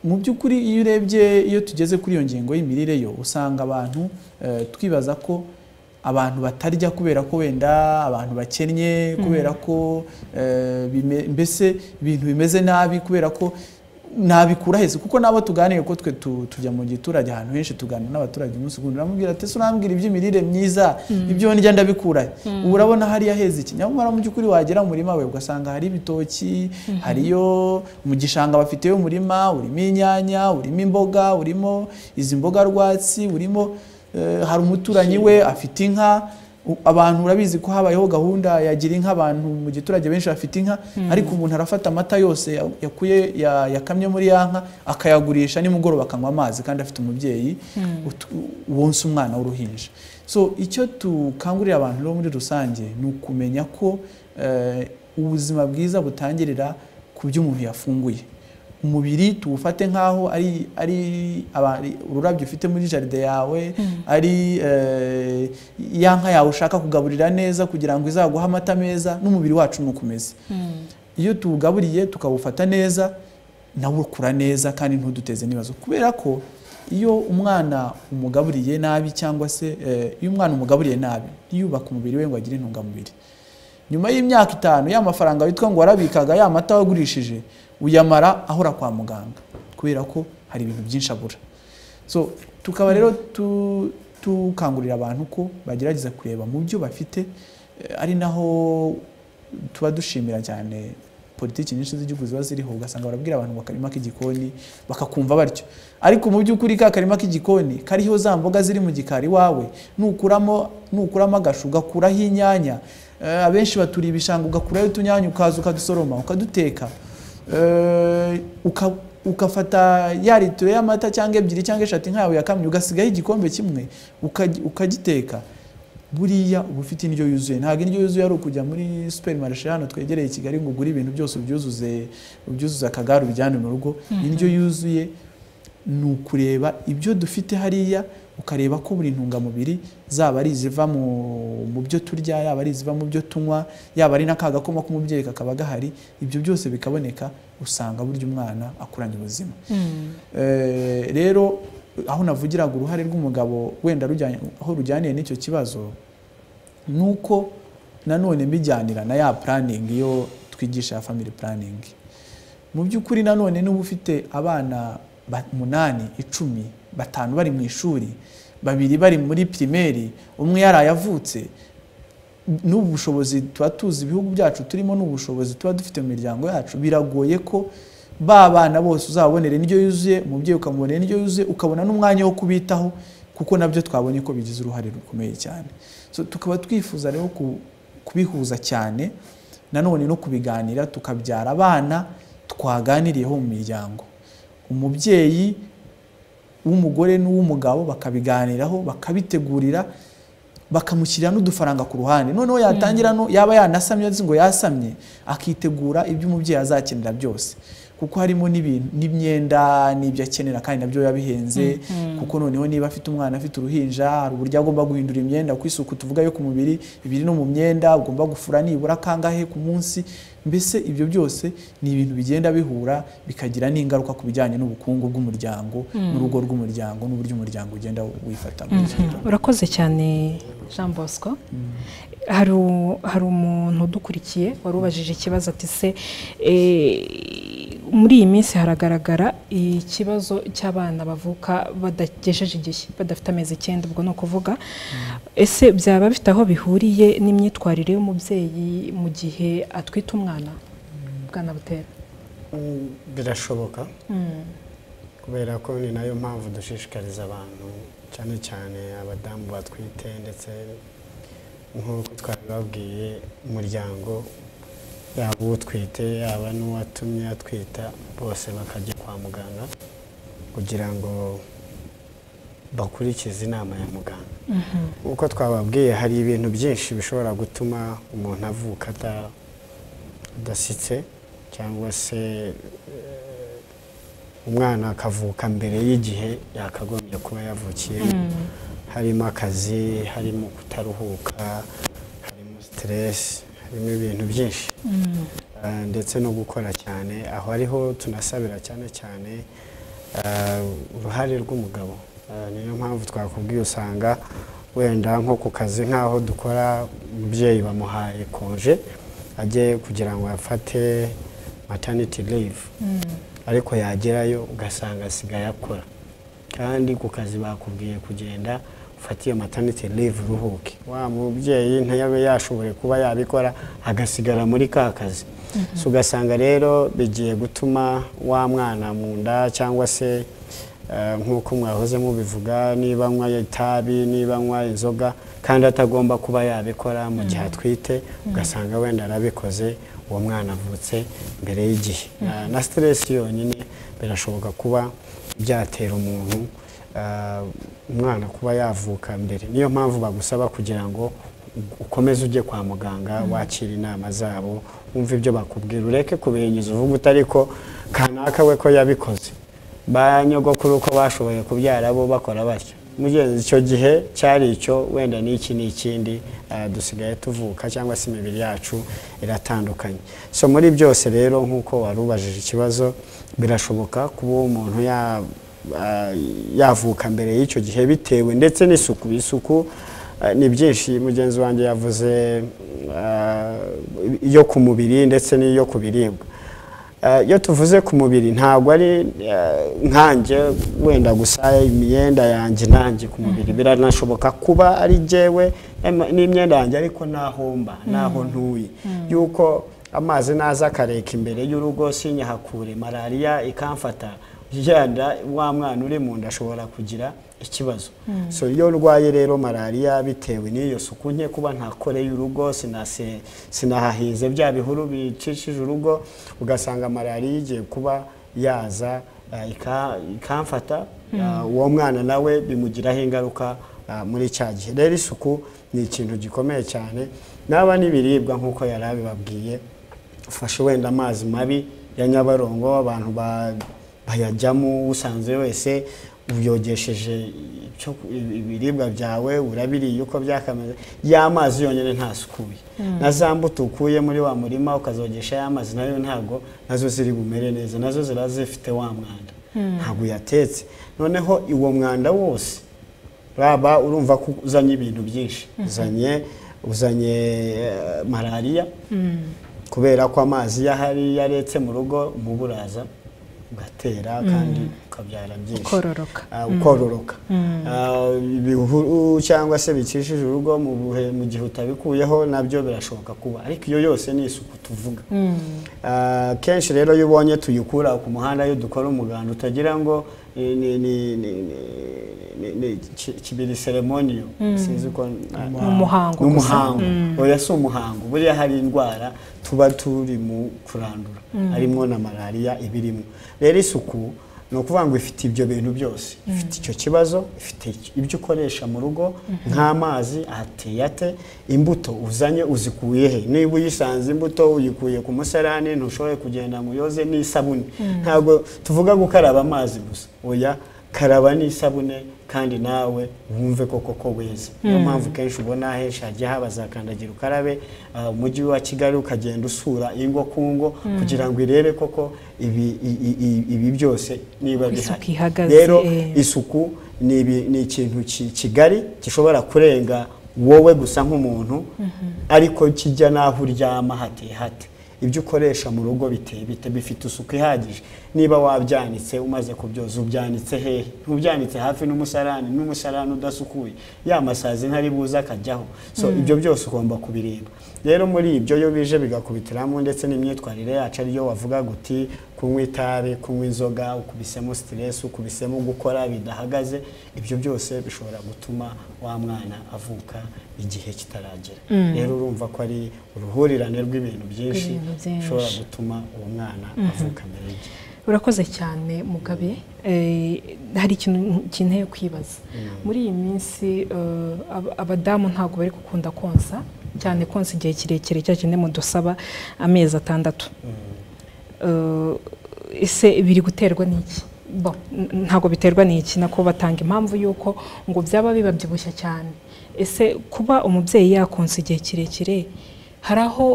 [SPEAKER 4] mu by'ukuri iyo urebye iyo tugeze kuri iyo ngingo y'imirire yo usanga abantu eh, twibaza ko abantu batarya kubera ko wenda abantu bakennye kubera ko eh, bime- mbese ibintu bimeze nabi kubera ko nabikura heza kuko nabo tuganire ko twe tu- tujya mu giturage ahantu henshi tuganira n'abaturage umunsi ku wundi uramubwira ati "Ese urambwira iby'imirire myiza ibyo ndya ndabikura he?" ubu urabona hariya heza iki nyamara mu by'ukuri wagera mu murima we ugasanga hari ibitoki hariyo mu gishanga bafiteyo umurima urimo inyanya urimo imboga urimo izi mboga rwatsi urimo eh, hari umuturanyi we afite inka U- abantu urabizi ko habayeho gahunda yagira inka abantu mu giturage benshi bafite inka ariko umuntu arafata amata yose ya- yakuye ya- yakamye muri ya nka akayagurisha nimugoroba akanywa amazi kandi afite umubyeyi ut- wonsa umwana w'uruhinja so icyo tukangurira abantu rero muri rusange ni ukumenya ko eh, ubuzima bwiza butangirira ku byo umuntu yafunguye umubiri tuwufate nk'aho ari ari aba- ari ururabyo ufite muri jaride yawe ari eh, ya nka yawe ushaka kugaburira neza kugira ngo izaguhe amata meza n'umubiri wacu ni uko umeze iyo tuwugaburiye tukawufata neza nawe ukura neza kandi ntuduteze n'ibibazo kubera ko iyo umwana umugaburiye nabi cyangwa se eh, iyo umwana umugaburiye nabi ntiyubake umubiri we ngo agire intungamubiri nyuma y'imyaka itanu ya mafaranga witwa ngo warabikaga ya mata wagurishije uyamara ahora kwa muganga kubera ko hari ibintu byinshi abura so tukaba rero tu- dukangurira abantu ko bagerageza kureba mu byo bafite eh, ari naho tuba dushimira cyane politiki nyinshi z'igihugu ziba ziriho ugasanga barabwira abantu ngo akarima k'igikoni bakakumva batyo ariko mu by'ukuri ka karima k'igikoni kariho za mboga ziri mu gikari iwawe nukuramo nukuramo agashu ugakuraho inyanya eh, abenshi baturiye ibishanga ugakuraho utunyanya ukaza ukadusoroma ukaduteka Eh, uka- ukafata ya litiro y'amata cyangwa ebyiri cyangwa eshatu nkawe yakamye ugasigaho igikombe kimwe ukaji- ukagiteka buriya uba ufite indyo yuzuye ntabwo indyo yuzuye ari ukujya muri superimarishe hano twegereye i kigali ngo ugure ibintu byose ubyuzuze ubyuzuze akagare ubijyane mu rugo indyo yuzuye ni ukureba ibyo dufite hariya ukareba ko buri ntungamubiri zaba ari iziva mu mu byo turya yaba ari iziva mu byo tunywa yaba ari n'aka gakoma k'umubyeyi kakaba gahari ibyo byose bikaboneka usanga burya umwana akuranye ubuzima Eh, rero aho navugiraga uruhare rw'umugabo wenda rujyanye aho rujyaniye n'icyo kibazo ni uko nanone mbijyanira na ya puraningi iyo twigisha ya family puraningi mu by'ukuri nanone niba ufite abana ba- umunani icumi batanu bari mu ishuri babiri bari muri pirimeri umwe yaraye avutse n'ubu bushobozi tuba tuzi ibihugu byacu turimo n'ubu bushobozi tuba dufite mu miryango yacu biragoye ko ba bana bose uzabonera indyo yuzuye umubyeyi ukamubonera indyo yuzuye ukabona n'umwanya wo kubitaho kuko nabyo twabonye ko bigize uruhare rukomeye cyane so, tukaba twifuza rero ku- kubihuza cyane nanone no kubiganira tukabyara abana twaganiriyeho mu miryango umubyeyi w'umugore n'uw'umugabo bakabiganiraho bakabitegurira bakamushyirira n'udufaranga ku ruhande noneho yatangira no yaba yanasamye azi ngo yasamye akitegura ibyo umubyeyi azakenera byose kuko harimo n'ibintu n'imyenda n'ibyo akenera kandi nabyo biba bihenze kuko noneho niba afite umwana afite uruhinja hari uburyo agomba guhindura imyenda ku isuku tuvuga yo ku mubiri ibiri no mu myenda ugomba gufura nibura kangahe ku munsi mbese ibyo byose ni ibintu bigenda bihura bikagira n'ingaruka ku bijyanye n'ubukungu bw'umuryango n'urugo rw'umuryango n'uburyo umuryango ugenda wifata muri icyo gihe.
[SPEAKER 2] urakoze cyane jean bosco hari u- hari umuntu udukurikiye wari ubajije ikibazo ati se eh, muri iyi minsi haragaragara ikibazo cy'abana bavuka badagejeje igihe badafite amezi icyenda ubwo ni ukuvuga ese byaba bifite aho bihuriye n'imyitwarire y'umubyeyi mu gihe atwite umwana bwana butera
[SPEAKER 3] Mm, birashoboka kubera ko ni nayo mpamvu dushishikariza abantu cyane cyane abadamu batwite ndetse nk'uko twabibabwiye umuryango yaba utwite yaba n'uwatumye atwita bose bakajya kwa muganga kugira ngo bakurikize inama ya muganga uko twababwiye hari ibintu byinshi bishobora gutuma umuntu avuka ata- adasitse cyangwa se umwana akavuka mbere y'igihe yakagombye kuba yavukiyemo harimo akazi harimo kutaruhuka harimo siteresi harimo ibintu byinshi Ah, ndetse no gukora cyane aho ariho tunasabira cyane cyane ah, uruhare rw'umugabo Ah, niyo mpamvu twakubwiye usanga wenda nko ku kazi nk'aho dukora umubyeyi bamuhaye konje ajye kugira ngo afate maternity leave ariko yagerayo ugasanga asigaye akora kandi ku kazi bakubwiye kugenda ufate iyo maternity leave uruhuke wa mubyeyi ntiyabe yashoboye kuba yabikora agasigara muri ka kazi so ugasanga rero bigiye gutuma wa mwana mu nda cyangwa se eh, nk'uko mwahoze mubivuga niba anywa itabi niba anywa inzoga kandi atagomba kuba yabikora mu gihe atwite ugasanga wenda arabikoze uwo mwana avutse mbere y'igihe Na- na stress yonyine birashoboka kuba byatera umuntu ah, umwana kuba yavuka mbere niyo mpamvu bagusaba kugira ngo ukomeze ujye kwa muganga wakira inama zabo wumve ibyo bakubwira ureke kubihinyuza uvuga uti ariko kanaka we ko yabikoze ba nyogokuru uko bashoboye kubyara bo bakora batyo mugenzi icyo gihe cyari icyo wenda n'iki n'ikindi ah, dusigaye tuvuka cyangwa se imibiri yacu iratandukanye so muri byose rero nk'uko wari ubajije ikibazo birashoboka kuba umuntu ya- ah, yavuka mbere y'icyo gihe bitewe ndetse n'isuku isuku ah, ni byinshi mugenzi wanjye yavuze ah, iyo ku mubiri ndetse n'iyo ku biribwa Eh, iyo tuvuze ku mubiri ntabwo ari eh, nkanjye wenda gusa imyenda yanjye nanjye ku mubiri biranashoboka kuba ari jyewe em- n'imyenda yanjye ariko n'ahomba n'aho ntuye yuko amazi naza akareka imbere y'urugo sinyahakure malariya ikamfata yenda wa mwana uri mu nda ashobora kugira ikibazo so iyo urwaye rero malariya bitewe n'iyo suku nke kuba ntakoreye urugo sinase- sinahahinze bya bihuru bicishije urugo ugasanga malariya igiye kuba yaza eh, ika- ikamfata eh, uwo mwana nawe bimugiraho ingaruka eh, muri cya gihe rero isuku ni ikintu gikomeye cyane naba n'ibiribwa nk'uko yari abibabwiye ufashe wenda amazi mabi ya nyabarongo abantu ba- bayajyamo usanze wese uyogesheje icyo- ibiribwa byawe urabiriye uko byakameze ya mazi yonyine ntasukuye na za mbuto ukuye muri wa murima ukazogesha ya mazi nayo ntabwo nazo ziri bumere neza nazo ziba zifite wa mwanda ntabwo uyatetse noneho uwo mwanda wose raba urumva ko uzanye ibintu byinshi uzanye uzanye eh, malariya kubera ko amazi iyo ahari iyo aretse mu rugo umubu uraza ugatera kandi ukabyara byinshi
[SPEAKER 2] kororoka
[SPEAKER 3] Ah, ukororoka Ah, ibihuru cyangwa se bikishije urugo mu buhe mu gihe utabikuyeho nabyo birashoboka kuba ariko iyo yose ni isuku tuvuga Ah, kenshi rero iyo ubonye tuyikura ku muhanda iyo dukora umuganda utagira ngo ni- ni- ni- ni- ni- ni ki- kibiri seremoniyo sinzi uko
[SPEAKER 2] Ni umuhango
[SPEAKER 3] ni
[SPEAKER 2] gusa.
[SPEAKER 3] umuhango oya si umuhango buriya hari indwara tuba turi mu kurandura harimo na malariya ibirimo rero isuku ni ukuvuga ngo ifite ibyo bintu byose ifite icyo kibazo ifite ic- ibyo ukoresha mu rugo nk'amazi ateye ate imbuto uzanye uzikuye he niba uyisanze imbuto uyikuye ku musarani ntushoboye kugenda ngo uyoze n'isabune ntabwo tuvuga gukaraba amazi gusa oya karaba n'isabune kandi nawe wumve ko koko weza niyo mpamvu kenshi ubona henshi hajya haba za kandagira ukarabe ah, umujyi wa kigali ukagenda usura ingo ku ngo kugira ngo irebe koko ibi i- i- i- ibi byose niba
[SPEAKER 2] Isuku
[SPEAKER 3] bihari
[SPEAKER 2] ihagaze,
[SPEAKER 3] rero
[SPEAKER 2] eh.
[SPEAKER 3] isuku ni ibi- ni ikintu ki- kigari gishobora kurenga wowe gusa nk'umuntu ariko kijya n'aho uryama hate hate ibyo ukoresha mu rugo biteye bite bifite isuku ihagije niba wabyanitse umaze kubyoza ubyanitse hehe ntubyanitse hafi n'umusarani n'umusarani udasukuye ya masazi ntari buze akajyaho so ibyo byose ugomba kubireba rero muri ibyo iyo bije bigakubitiramo ndetse n'imyitwarire yacu ariyo wavuga guti kunywa itabi kunywa inzoga ukubisemo stress ukubisemo gukora bidahagaze ibyo byose bishobora gutuma wa mwana avuka igihe kitaragera rero urumva ko ari uruhurirane rw'ibintu byinshi
[SPEAKER 2] Rw'ibintu byinshi.
[SPEAKER 3] bishobora gutuma uwo mwana avuka mbere y'igihe
[SPEAKER 2] urakoze cyane mugabe Eh, hari ikintu nkeneye kwibaza muri iyi minsi eh, ab- abadamu ntabwo bari gukunda konsa cyane konsa igihe kirekire cya kindi mudusaba amezi atandatu Eh, ese biri guterwa n'iki Bo, n- ntabwo biterwa n'iki nako batanga impamvu y'uko ngo byaba bibabyibushya cyane ese kuba umubyeyi yakonsa igihe kirekire hari aho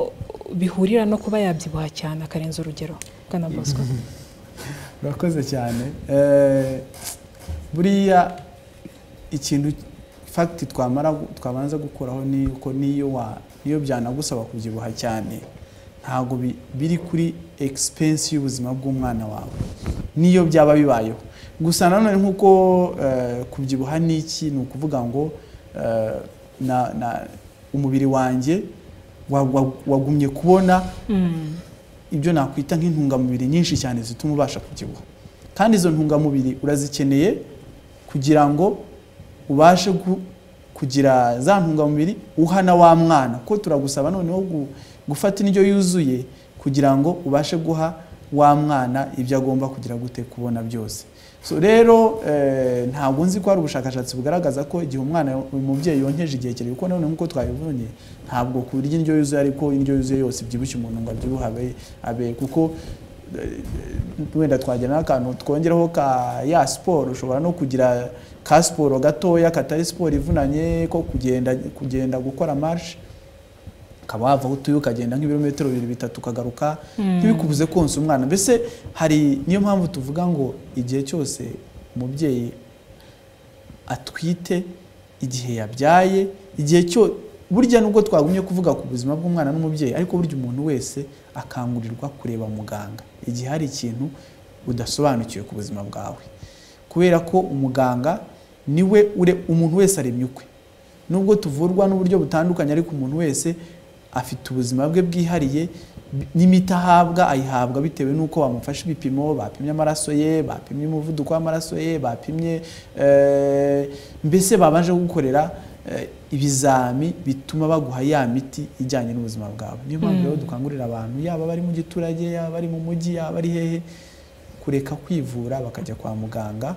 [SPEAKER 2] bihurira no kuba yabyibuha cyane akarenza urugero bwana bosco
[SPEAKER 4] urakoze cyane Eh, buriya ikintu fagiti twamara gu- twabanza gukuraho ni yuko niyo wa niyo byanagusaba kubyibuha cyane ntabwo bi- biri kuri egisipensi y'ubuzima bw'umwana wawe niyo byaba bibayeho gusa nanone nk'uko eh, kubyibuha ni iki ni ukuvuga ngo eh, na- na- umubiri wanjye wa- wa- wagumye kubona ibyo nakwita nk'intungamubiri nyinshi cyane zituma ubasha kubyibuha kandi izo ntungamubiri urazikeneye kugira ngo ubashe gu- kugira za ntungamubiri uha na wa mwana ko turagusaba noneho gu- gufata indyo yuzuye kugira ngo ubashe guha wa mwana ibyo agomba kugira gute kubona byose so rero eh, ntabwo nzi ko hari ubushakashatsi bugaragaza ko igihe umwana umubyeyi yonkeje igihe kirekire kuko nanone nk'uko twabibonye ntabwo kurya indyo yuzuye ariko indyo yuzuye yose ibyibushye umuntu ngo abyibuhe abe abe kuko eh, wenda twagira n'akantu twongeraho ka ya siporo ushobora no kugira ka siporo gatoya katari siporo ivunanye ko kugenda kugenda gukora marshe ukaba wava aho utuye ukagenda nk'ibirometero bibiri bitatu ukagaruka ntibikubuze konsa umwana mbese hari niyo mpamvu tuvuga ngo igihe cyose umubyeyi atwite igihe yabyaye igihe cyo burya nubwo twagumye kuvuga ku buzima bw'umwana n'umubyeyi ariko burya umuntu wese akangurirwa kureba muganga igihe hari ikintu udasobanukiwe ku buzima bwawe kubera ko umuganga niwe ure umuntu wese aremye ukwe nubwo tuvurwa n'uburyo butandukanye ariko umuntu wese afite ubuzima bwe bwihariye bi- n'imiti ahabwa ayihabwa bitewe n'uko bamufashe ibipimo bapimye amaraso ye bapimye umuvuduko w'amaraso ye bapimye eh, mbese babanje gukorera eh, ibizami bituma baguha ya miti ijyanye n'ubuzima bwawe niyo mpamvu rero dukangurira abantu yaba bari mu giturage yaba bari mu mujyi yaba ari hehe kureka kwivura bakajya kwa muganga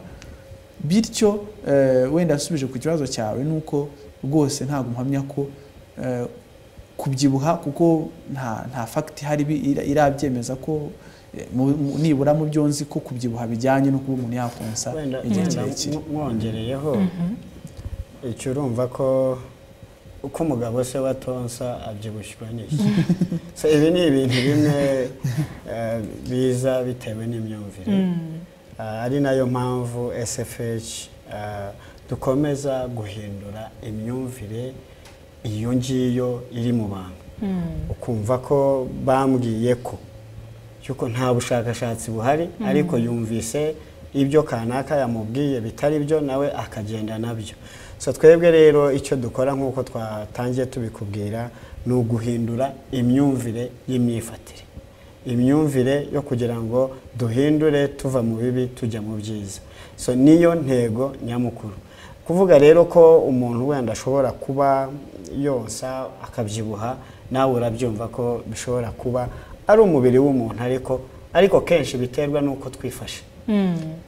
[SPEAKER 4] bityo eh, wenda asubije ku kibazo cyawe ni uko rwose ntabwo mpamya ko eh, kubyibuha kuko nta nta fagiti ihari bi- ira- irabyemeza ko eh, mu- mu- nibura mu byo nzi ko kubyibuha bijyanye no kuba umuntu yakonsa
[SPEAKER 3] wenda
[SPEAKER 4] igihe
[SPEAKER 3] wenda
[SPEAKER 4] kirekire
[SPEAKER 3] mw- mwongereyeho icyo urumva ko uko umugabo se watonsa abyibushywa n'iki so ibi ni ibintu bimwe eh, biza bitewe n'imyumvire Ah, ari nayo mpamvu sfh ah, dukomeza guhindura imyumvire iyo ngiyo iri mu bantu ukumva ko bambwiye ko cyuko nta bushakashatsi buhari ariko yumvise ibyo kanaka yamubwiye bitari byo nawe akagenda nabyo so twebwe rero icyo dukora nk'uko twatangiye tubikubwira ni uguhindura imyumvire y'imyifatire imyumvire yo kugira ngo duhindure tuva mu bibi tujya mu byiza so niyo ntego nyamukuru kuvuga rero ko umuntu wenda ashobora kuba yonsa akabyibuha nawe urabyumva ko bishobora kuba ari umubiri w'umuntu ariko ariko kenshi biterwa n'uko twifashe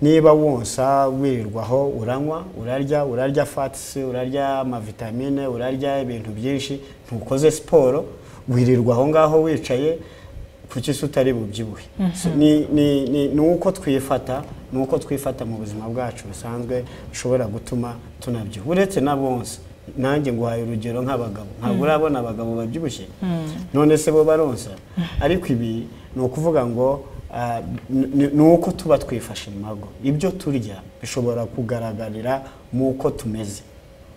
[SPEAKER 3] niba wonsa wirirwaho uranywa urarya urarya fatisi urarya amavitamine urarya ibintu byinshi ntukoze siporo wirirwa aho ngaho wicaye kuki se utari bubyibuhe So, ni- ni- ni ni uko twifata ni uko twifata mu buzima bwacu busanzwe bishobora gutuma tunabyibuha uretse na bonsa nanjye nguhaye urugero nk'abagabo ntabwo urabona abagabo babyibushye none se bo baronsa ariko ibi ni ukuvuga ngo ah, ni- ni- ni uko tuba twifashe mu mago ibyo turya bishobora kugaragarira mu uko tumeze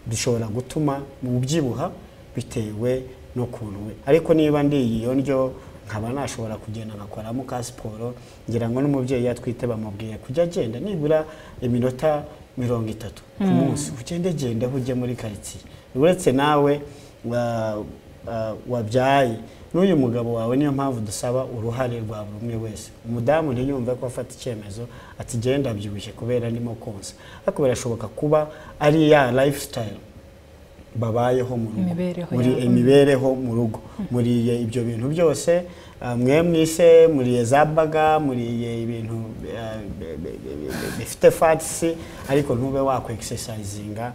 [SPEAKER 3] bishobora gutuma ubyibuha bitewe n'ukuntu we ariko niba ndiye iyo ndyo nkaba nashobora kugenda ngakoramo ka siporo ngira ngo n'umubyeyi yatwite bamubwiye kujya agenda nibura iminota mirongo itatu ku munsi ugende genda aho ujya muri karitsiye uretse nawe wa- wa- wabyaye n'uyu mugabo wawe niyo mpamvu dusaba uruhare rwa buri umwe wese umudamu ntiyumve ko afata icyemezo ati genda abyibushye kubera ndimo konsa ariko birashoboka kuba ari ya lifestyle babayeho mu rugo
[SPEAKER 2] Imibereho
[SPEAKER 3] muri
[SPEAKER 2] yabo.
[SPEAKER 3] imibereho mu rugo muriye ibyo bintu byose ah, mwe mwise muriye za baga muriye ibintu ah, bi- bi- bi- bi- bifite fatisi ariko ntube wakwa egisesayizinga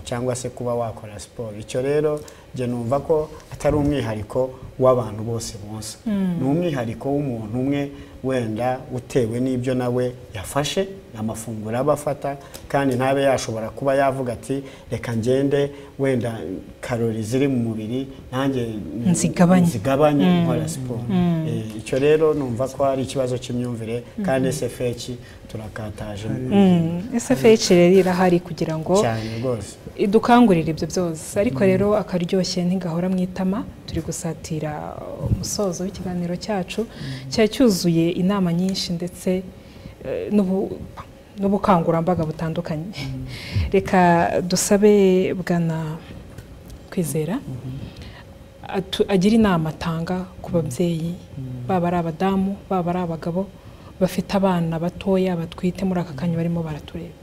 [SPEAKER 3] cyangwa se kuba wakora siporo icyo rero njye numva ko atari umwihariko w'abantu bose bonsa ni umwihariko w'umuntu umwe wenda utewe n'ibyo nawe yafashe amafunguro aba afata kandi ntabe yashobora kuba yavuga ati reka ngende wenda karori ziri mu mubiri nanjye
[SPEAKER 2] Nzigabanye."
[SPEAKER 3] zigabanye nkora siporo Eh, icyo rero numva ko ari ikibazo cy'imyumvire kandi sfh turakataje
[SPEAKER 2] SFH rero irahari kugira ngo
[SPEAKER 3] cyane rwose
[SPEAKER 2] idukangurire ibyo byose ariko rero akaryoshye ntigahora mu itama turi gusatira umusozo w'ikiganiro cyacu cyari cyuzuye inama nyinshi ndetse eh, n'ubu- n'ubukangurambaga butandukanye reka dusabe bwana kwizera atu- agira inama atanga ku babyeyi baba ari abadamu baba ari abagabo bafite abana batoya batwite muri aka kanya barimo baratureba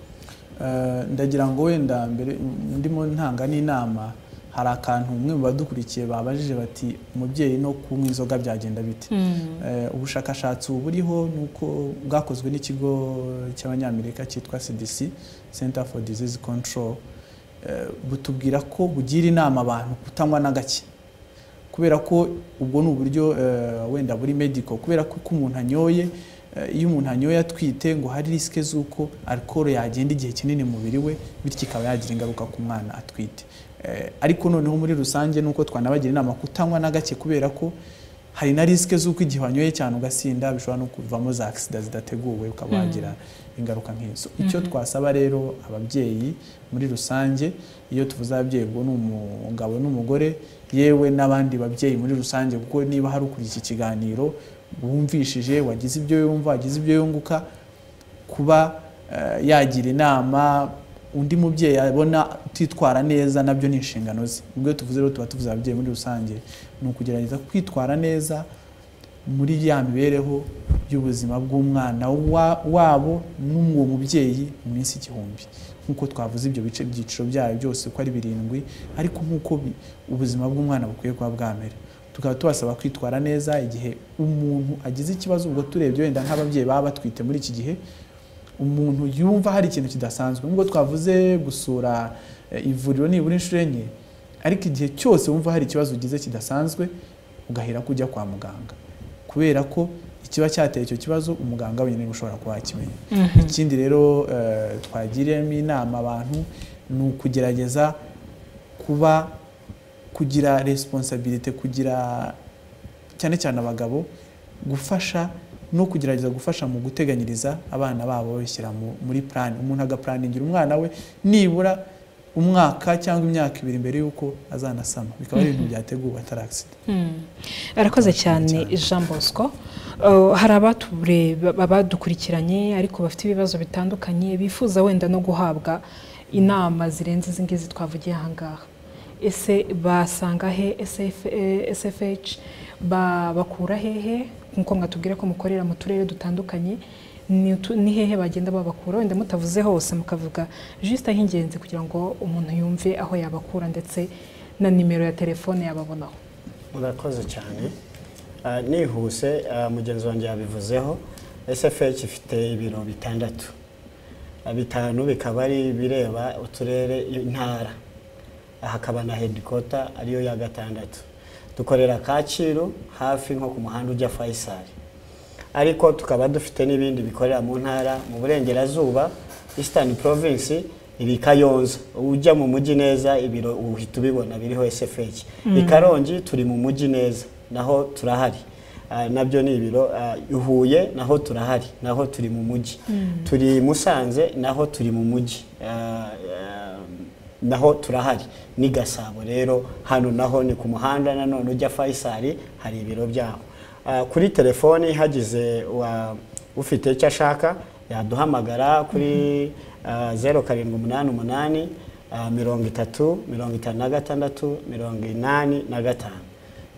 [SPEAKER 4] Eh, ndagira ngo wenda mbere ndimo ntanga n'inama hari akantu umwe mu badukurikiye babajije bati umubyeyi no kunywa inzoga byagenda bite Eh, ubushakashatsi ubu buriho ni uko bwakozwe n'ikigo cy'abanyamerika cyitwa cdc center for disease control Eh, butubwira ko bugira inama abantu kutanywa na gake kubera ko ubwo ni uburyo eh, wenda buri medical kubera ko uko umuntu anyoye eh, iyo umuntu anyoye atwite ngo hari risike z'uko alcohol yagenda igihe kinini mu mubiri we bityo ikaba yagira ingaruka ku mwana atwite Eh, ariko noneho muri rusange ni uko twanabagira inama kutanywa na gake kubera ko hari na risike z'uko igihe wanyoye cyane ugasinda bishobora no kuvamo za agisida zidateguwe ukaba wagira ingaruka nk'izo icyo twasaba rero ababyeyi muri rusange iyo tuvuze ababyeyi ubwo ni umugabo n'umugore yewe n'abandi babyeyi muri rusange kuko niba hari ukuriye iki kiganiro wumvishije wagize ibyo yumva wagize ibyo yunguka kuba eh, yagira inama undi mubyeyi abona utitwara neza nabyo ni inshingano ze ubwo iyo tuvuze rero tuba tuvuze ababyeyi muri rusange ni ukugerageza kwitwara neza muri ya mibereho y'ubuzima bw'umwana wa- wabo n'uwo mubyeyi mu minsi igihumbi nk'uko twavuze ibyo bice ibyiciro byayo byose uko ari birindwi ariko nk'uko bi- ubuzima bw'umwana bukwiye kuba bwamera tukaba tubasaba kwitwara neza igihe umuntu agize ikibazo ubwo turebye wenda nk'ababyeyi baba batwite muri iki gihe umuntu yumva hari ikintu kidasanzwe nk'ubwo twavuze gusura eh, ivuriro nibura inshuro enye ariko igihe cyose wumva hari ikibazo ugize kidasanzwe ugahera kujya kwa muganga kubera ko ikiba cyateye icyo kibazo umuganga wenyine niwe ushobora kuba yakimenya ikindi rero eh, twagiriyemo inama abantu ni ukugerageza kuba kugira responsabilite kugira cyane cyane abagabo gufasha no kugerageza gufasha mu guteganyiriza abana babo babishyira mu- muri plan umuntu agapuraningira umwana we nibura umwaka cyangwa imyaka ibiri mbere y'uko azanasama bikaba ari ibintu byateguwe atari accident
[SPEAKER 2] arakoze cyane jean bosco Uh, hari abatureba abadukurikiranye ariko bafite ibibazo bitandukanye bifuza wenda no guhabwa inama zirenze izi ngizi twavugiye aha ngaha ese basanga he SF, eh, sfh ba- bakura hehe nk'uko mwatubwira ko mukorera mu turere dutandukanye ni utu- ni hehe bagenda babakura wenda mutavuze hose mukavuga juste ah'ingenzi kugira ngo umuntu yumve aho yabakura ndetse na nimero ya telefone yababonaho
[SPEAKER 3] murakoze cyane Ah, nihuse ah, mugenzi wanjye yabivuzeho sfh ifite ibiro bitandatu Ah, bitanu bikaba ari ibireba uturere intara hakaba na hedikota ariyo ya gatandatu dukorera kacyiru hafi nko ku muhanda ujya fayisari ariko tukaba dufite n'ibindi bikorera mu ntara mu burengerazuba eastern province iri kayonza ujya mu mujyi neza ibiro uhita ubibona biriho sfh i karongi turi mu mujyi neza naho turahari Ah, nabyo ni ibiro ah, i huye naho turahari naho turi mu mujyi turi i musanze naho turi mu mujyi Ah, ah, naho turahari ni gasabo rero hano naho ni ku muhanda nanone ujya fayisari hari ibiro byabo Ah, kuri telefoni hagize wa- ufite icyo ashaka yaduhamagara kuri ah, zeru karindwi umunani umunani ah, mirongo itatu mirongo itanu na gatandatu mirongo inani na gatanu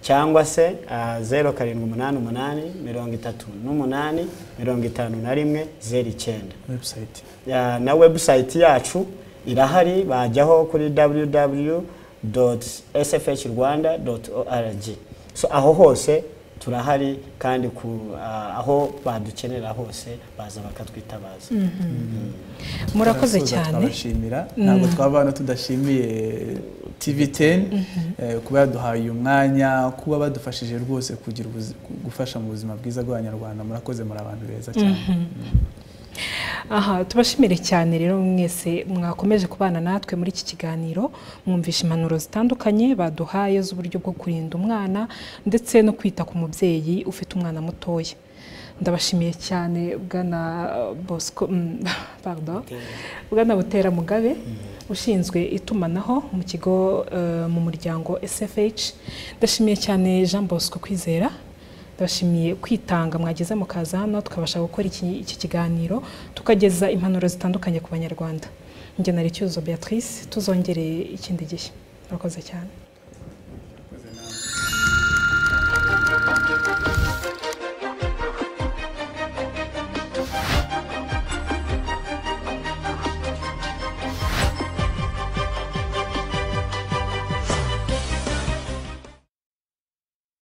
[SPEAKER 3] cyangwa se ah, zeru karindwi umunani umunani mirongo itatu n'umunani mirongo itanu na rimwe zeru icyenda
[SPEAKER 4] website
[SPEAKER 3] Ya, na website yacu irahari bajyaho kuri www.sfhrwanda.org so aho hose turahari kandi ku ah, aho badukenera hose baza bakatwitabaza
[SPEAKER 2] murakoze
[SPEAKER 4] Turasoza
[SPEAKER 2] cyane
[SPEAKER 4] tukabashimira ntabwo twaba hano tudashimiye TV10 eh, kuba yaduhaye uyu mwanya kuba badufashije rwose kugira ubuzi- gufasha mu buzima bwiza bw'abanyarwanda murakoze muri abantu beza cyane
[SPEAKER 2] aha tubashimire cyane rero mwese mwakomeje kubana natwe muri iki kiganiro mwumvishe impanuro zitandukanye baduhaye z'uburyo bwo kurinda umwana ndetse no kwita ku mubyeyi ufite umwana mutoya ndabashimiye cyane bwana bosco mm, pardon, bwana butera mugabe ushinzwe itumanaho mu kigo eh, mu muryango sfh ndashimiye cyane jean bosco kwizera ndabashimiye kwitanga mwageze mukaza hano tukabasha gukora iki, iki kiganiro tukageza impanuro zitandukanye ku banyarwanda njye nari cyuzo beatrice tuzongere ikindi gihe murakoze cyane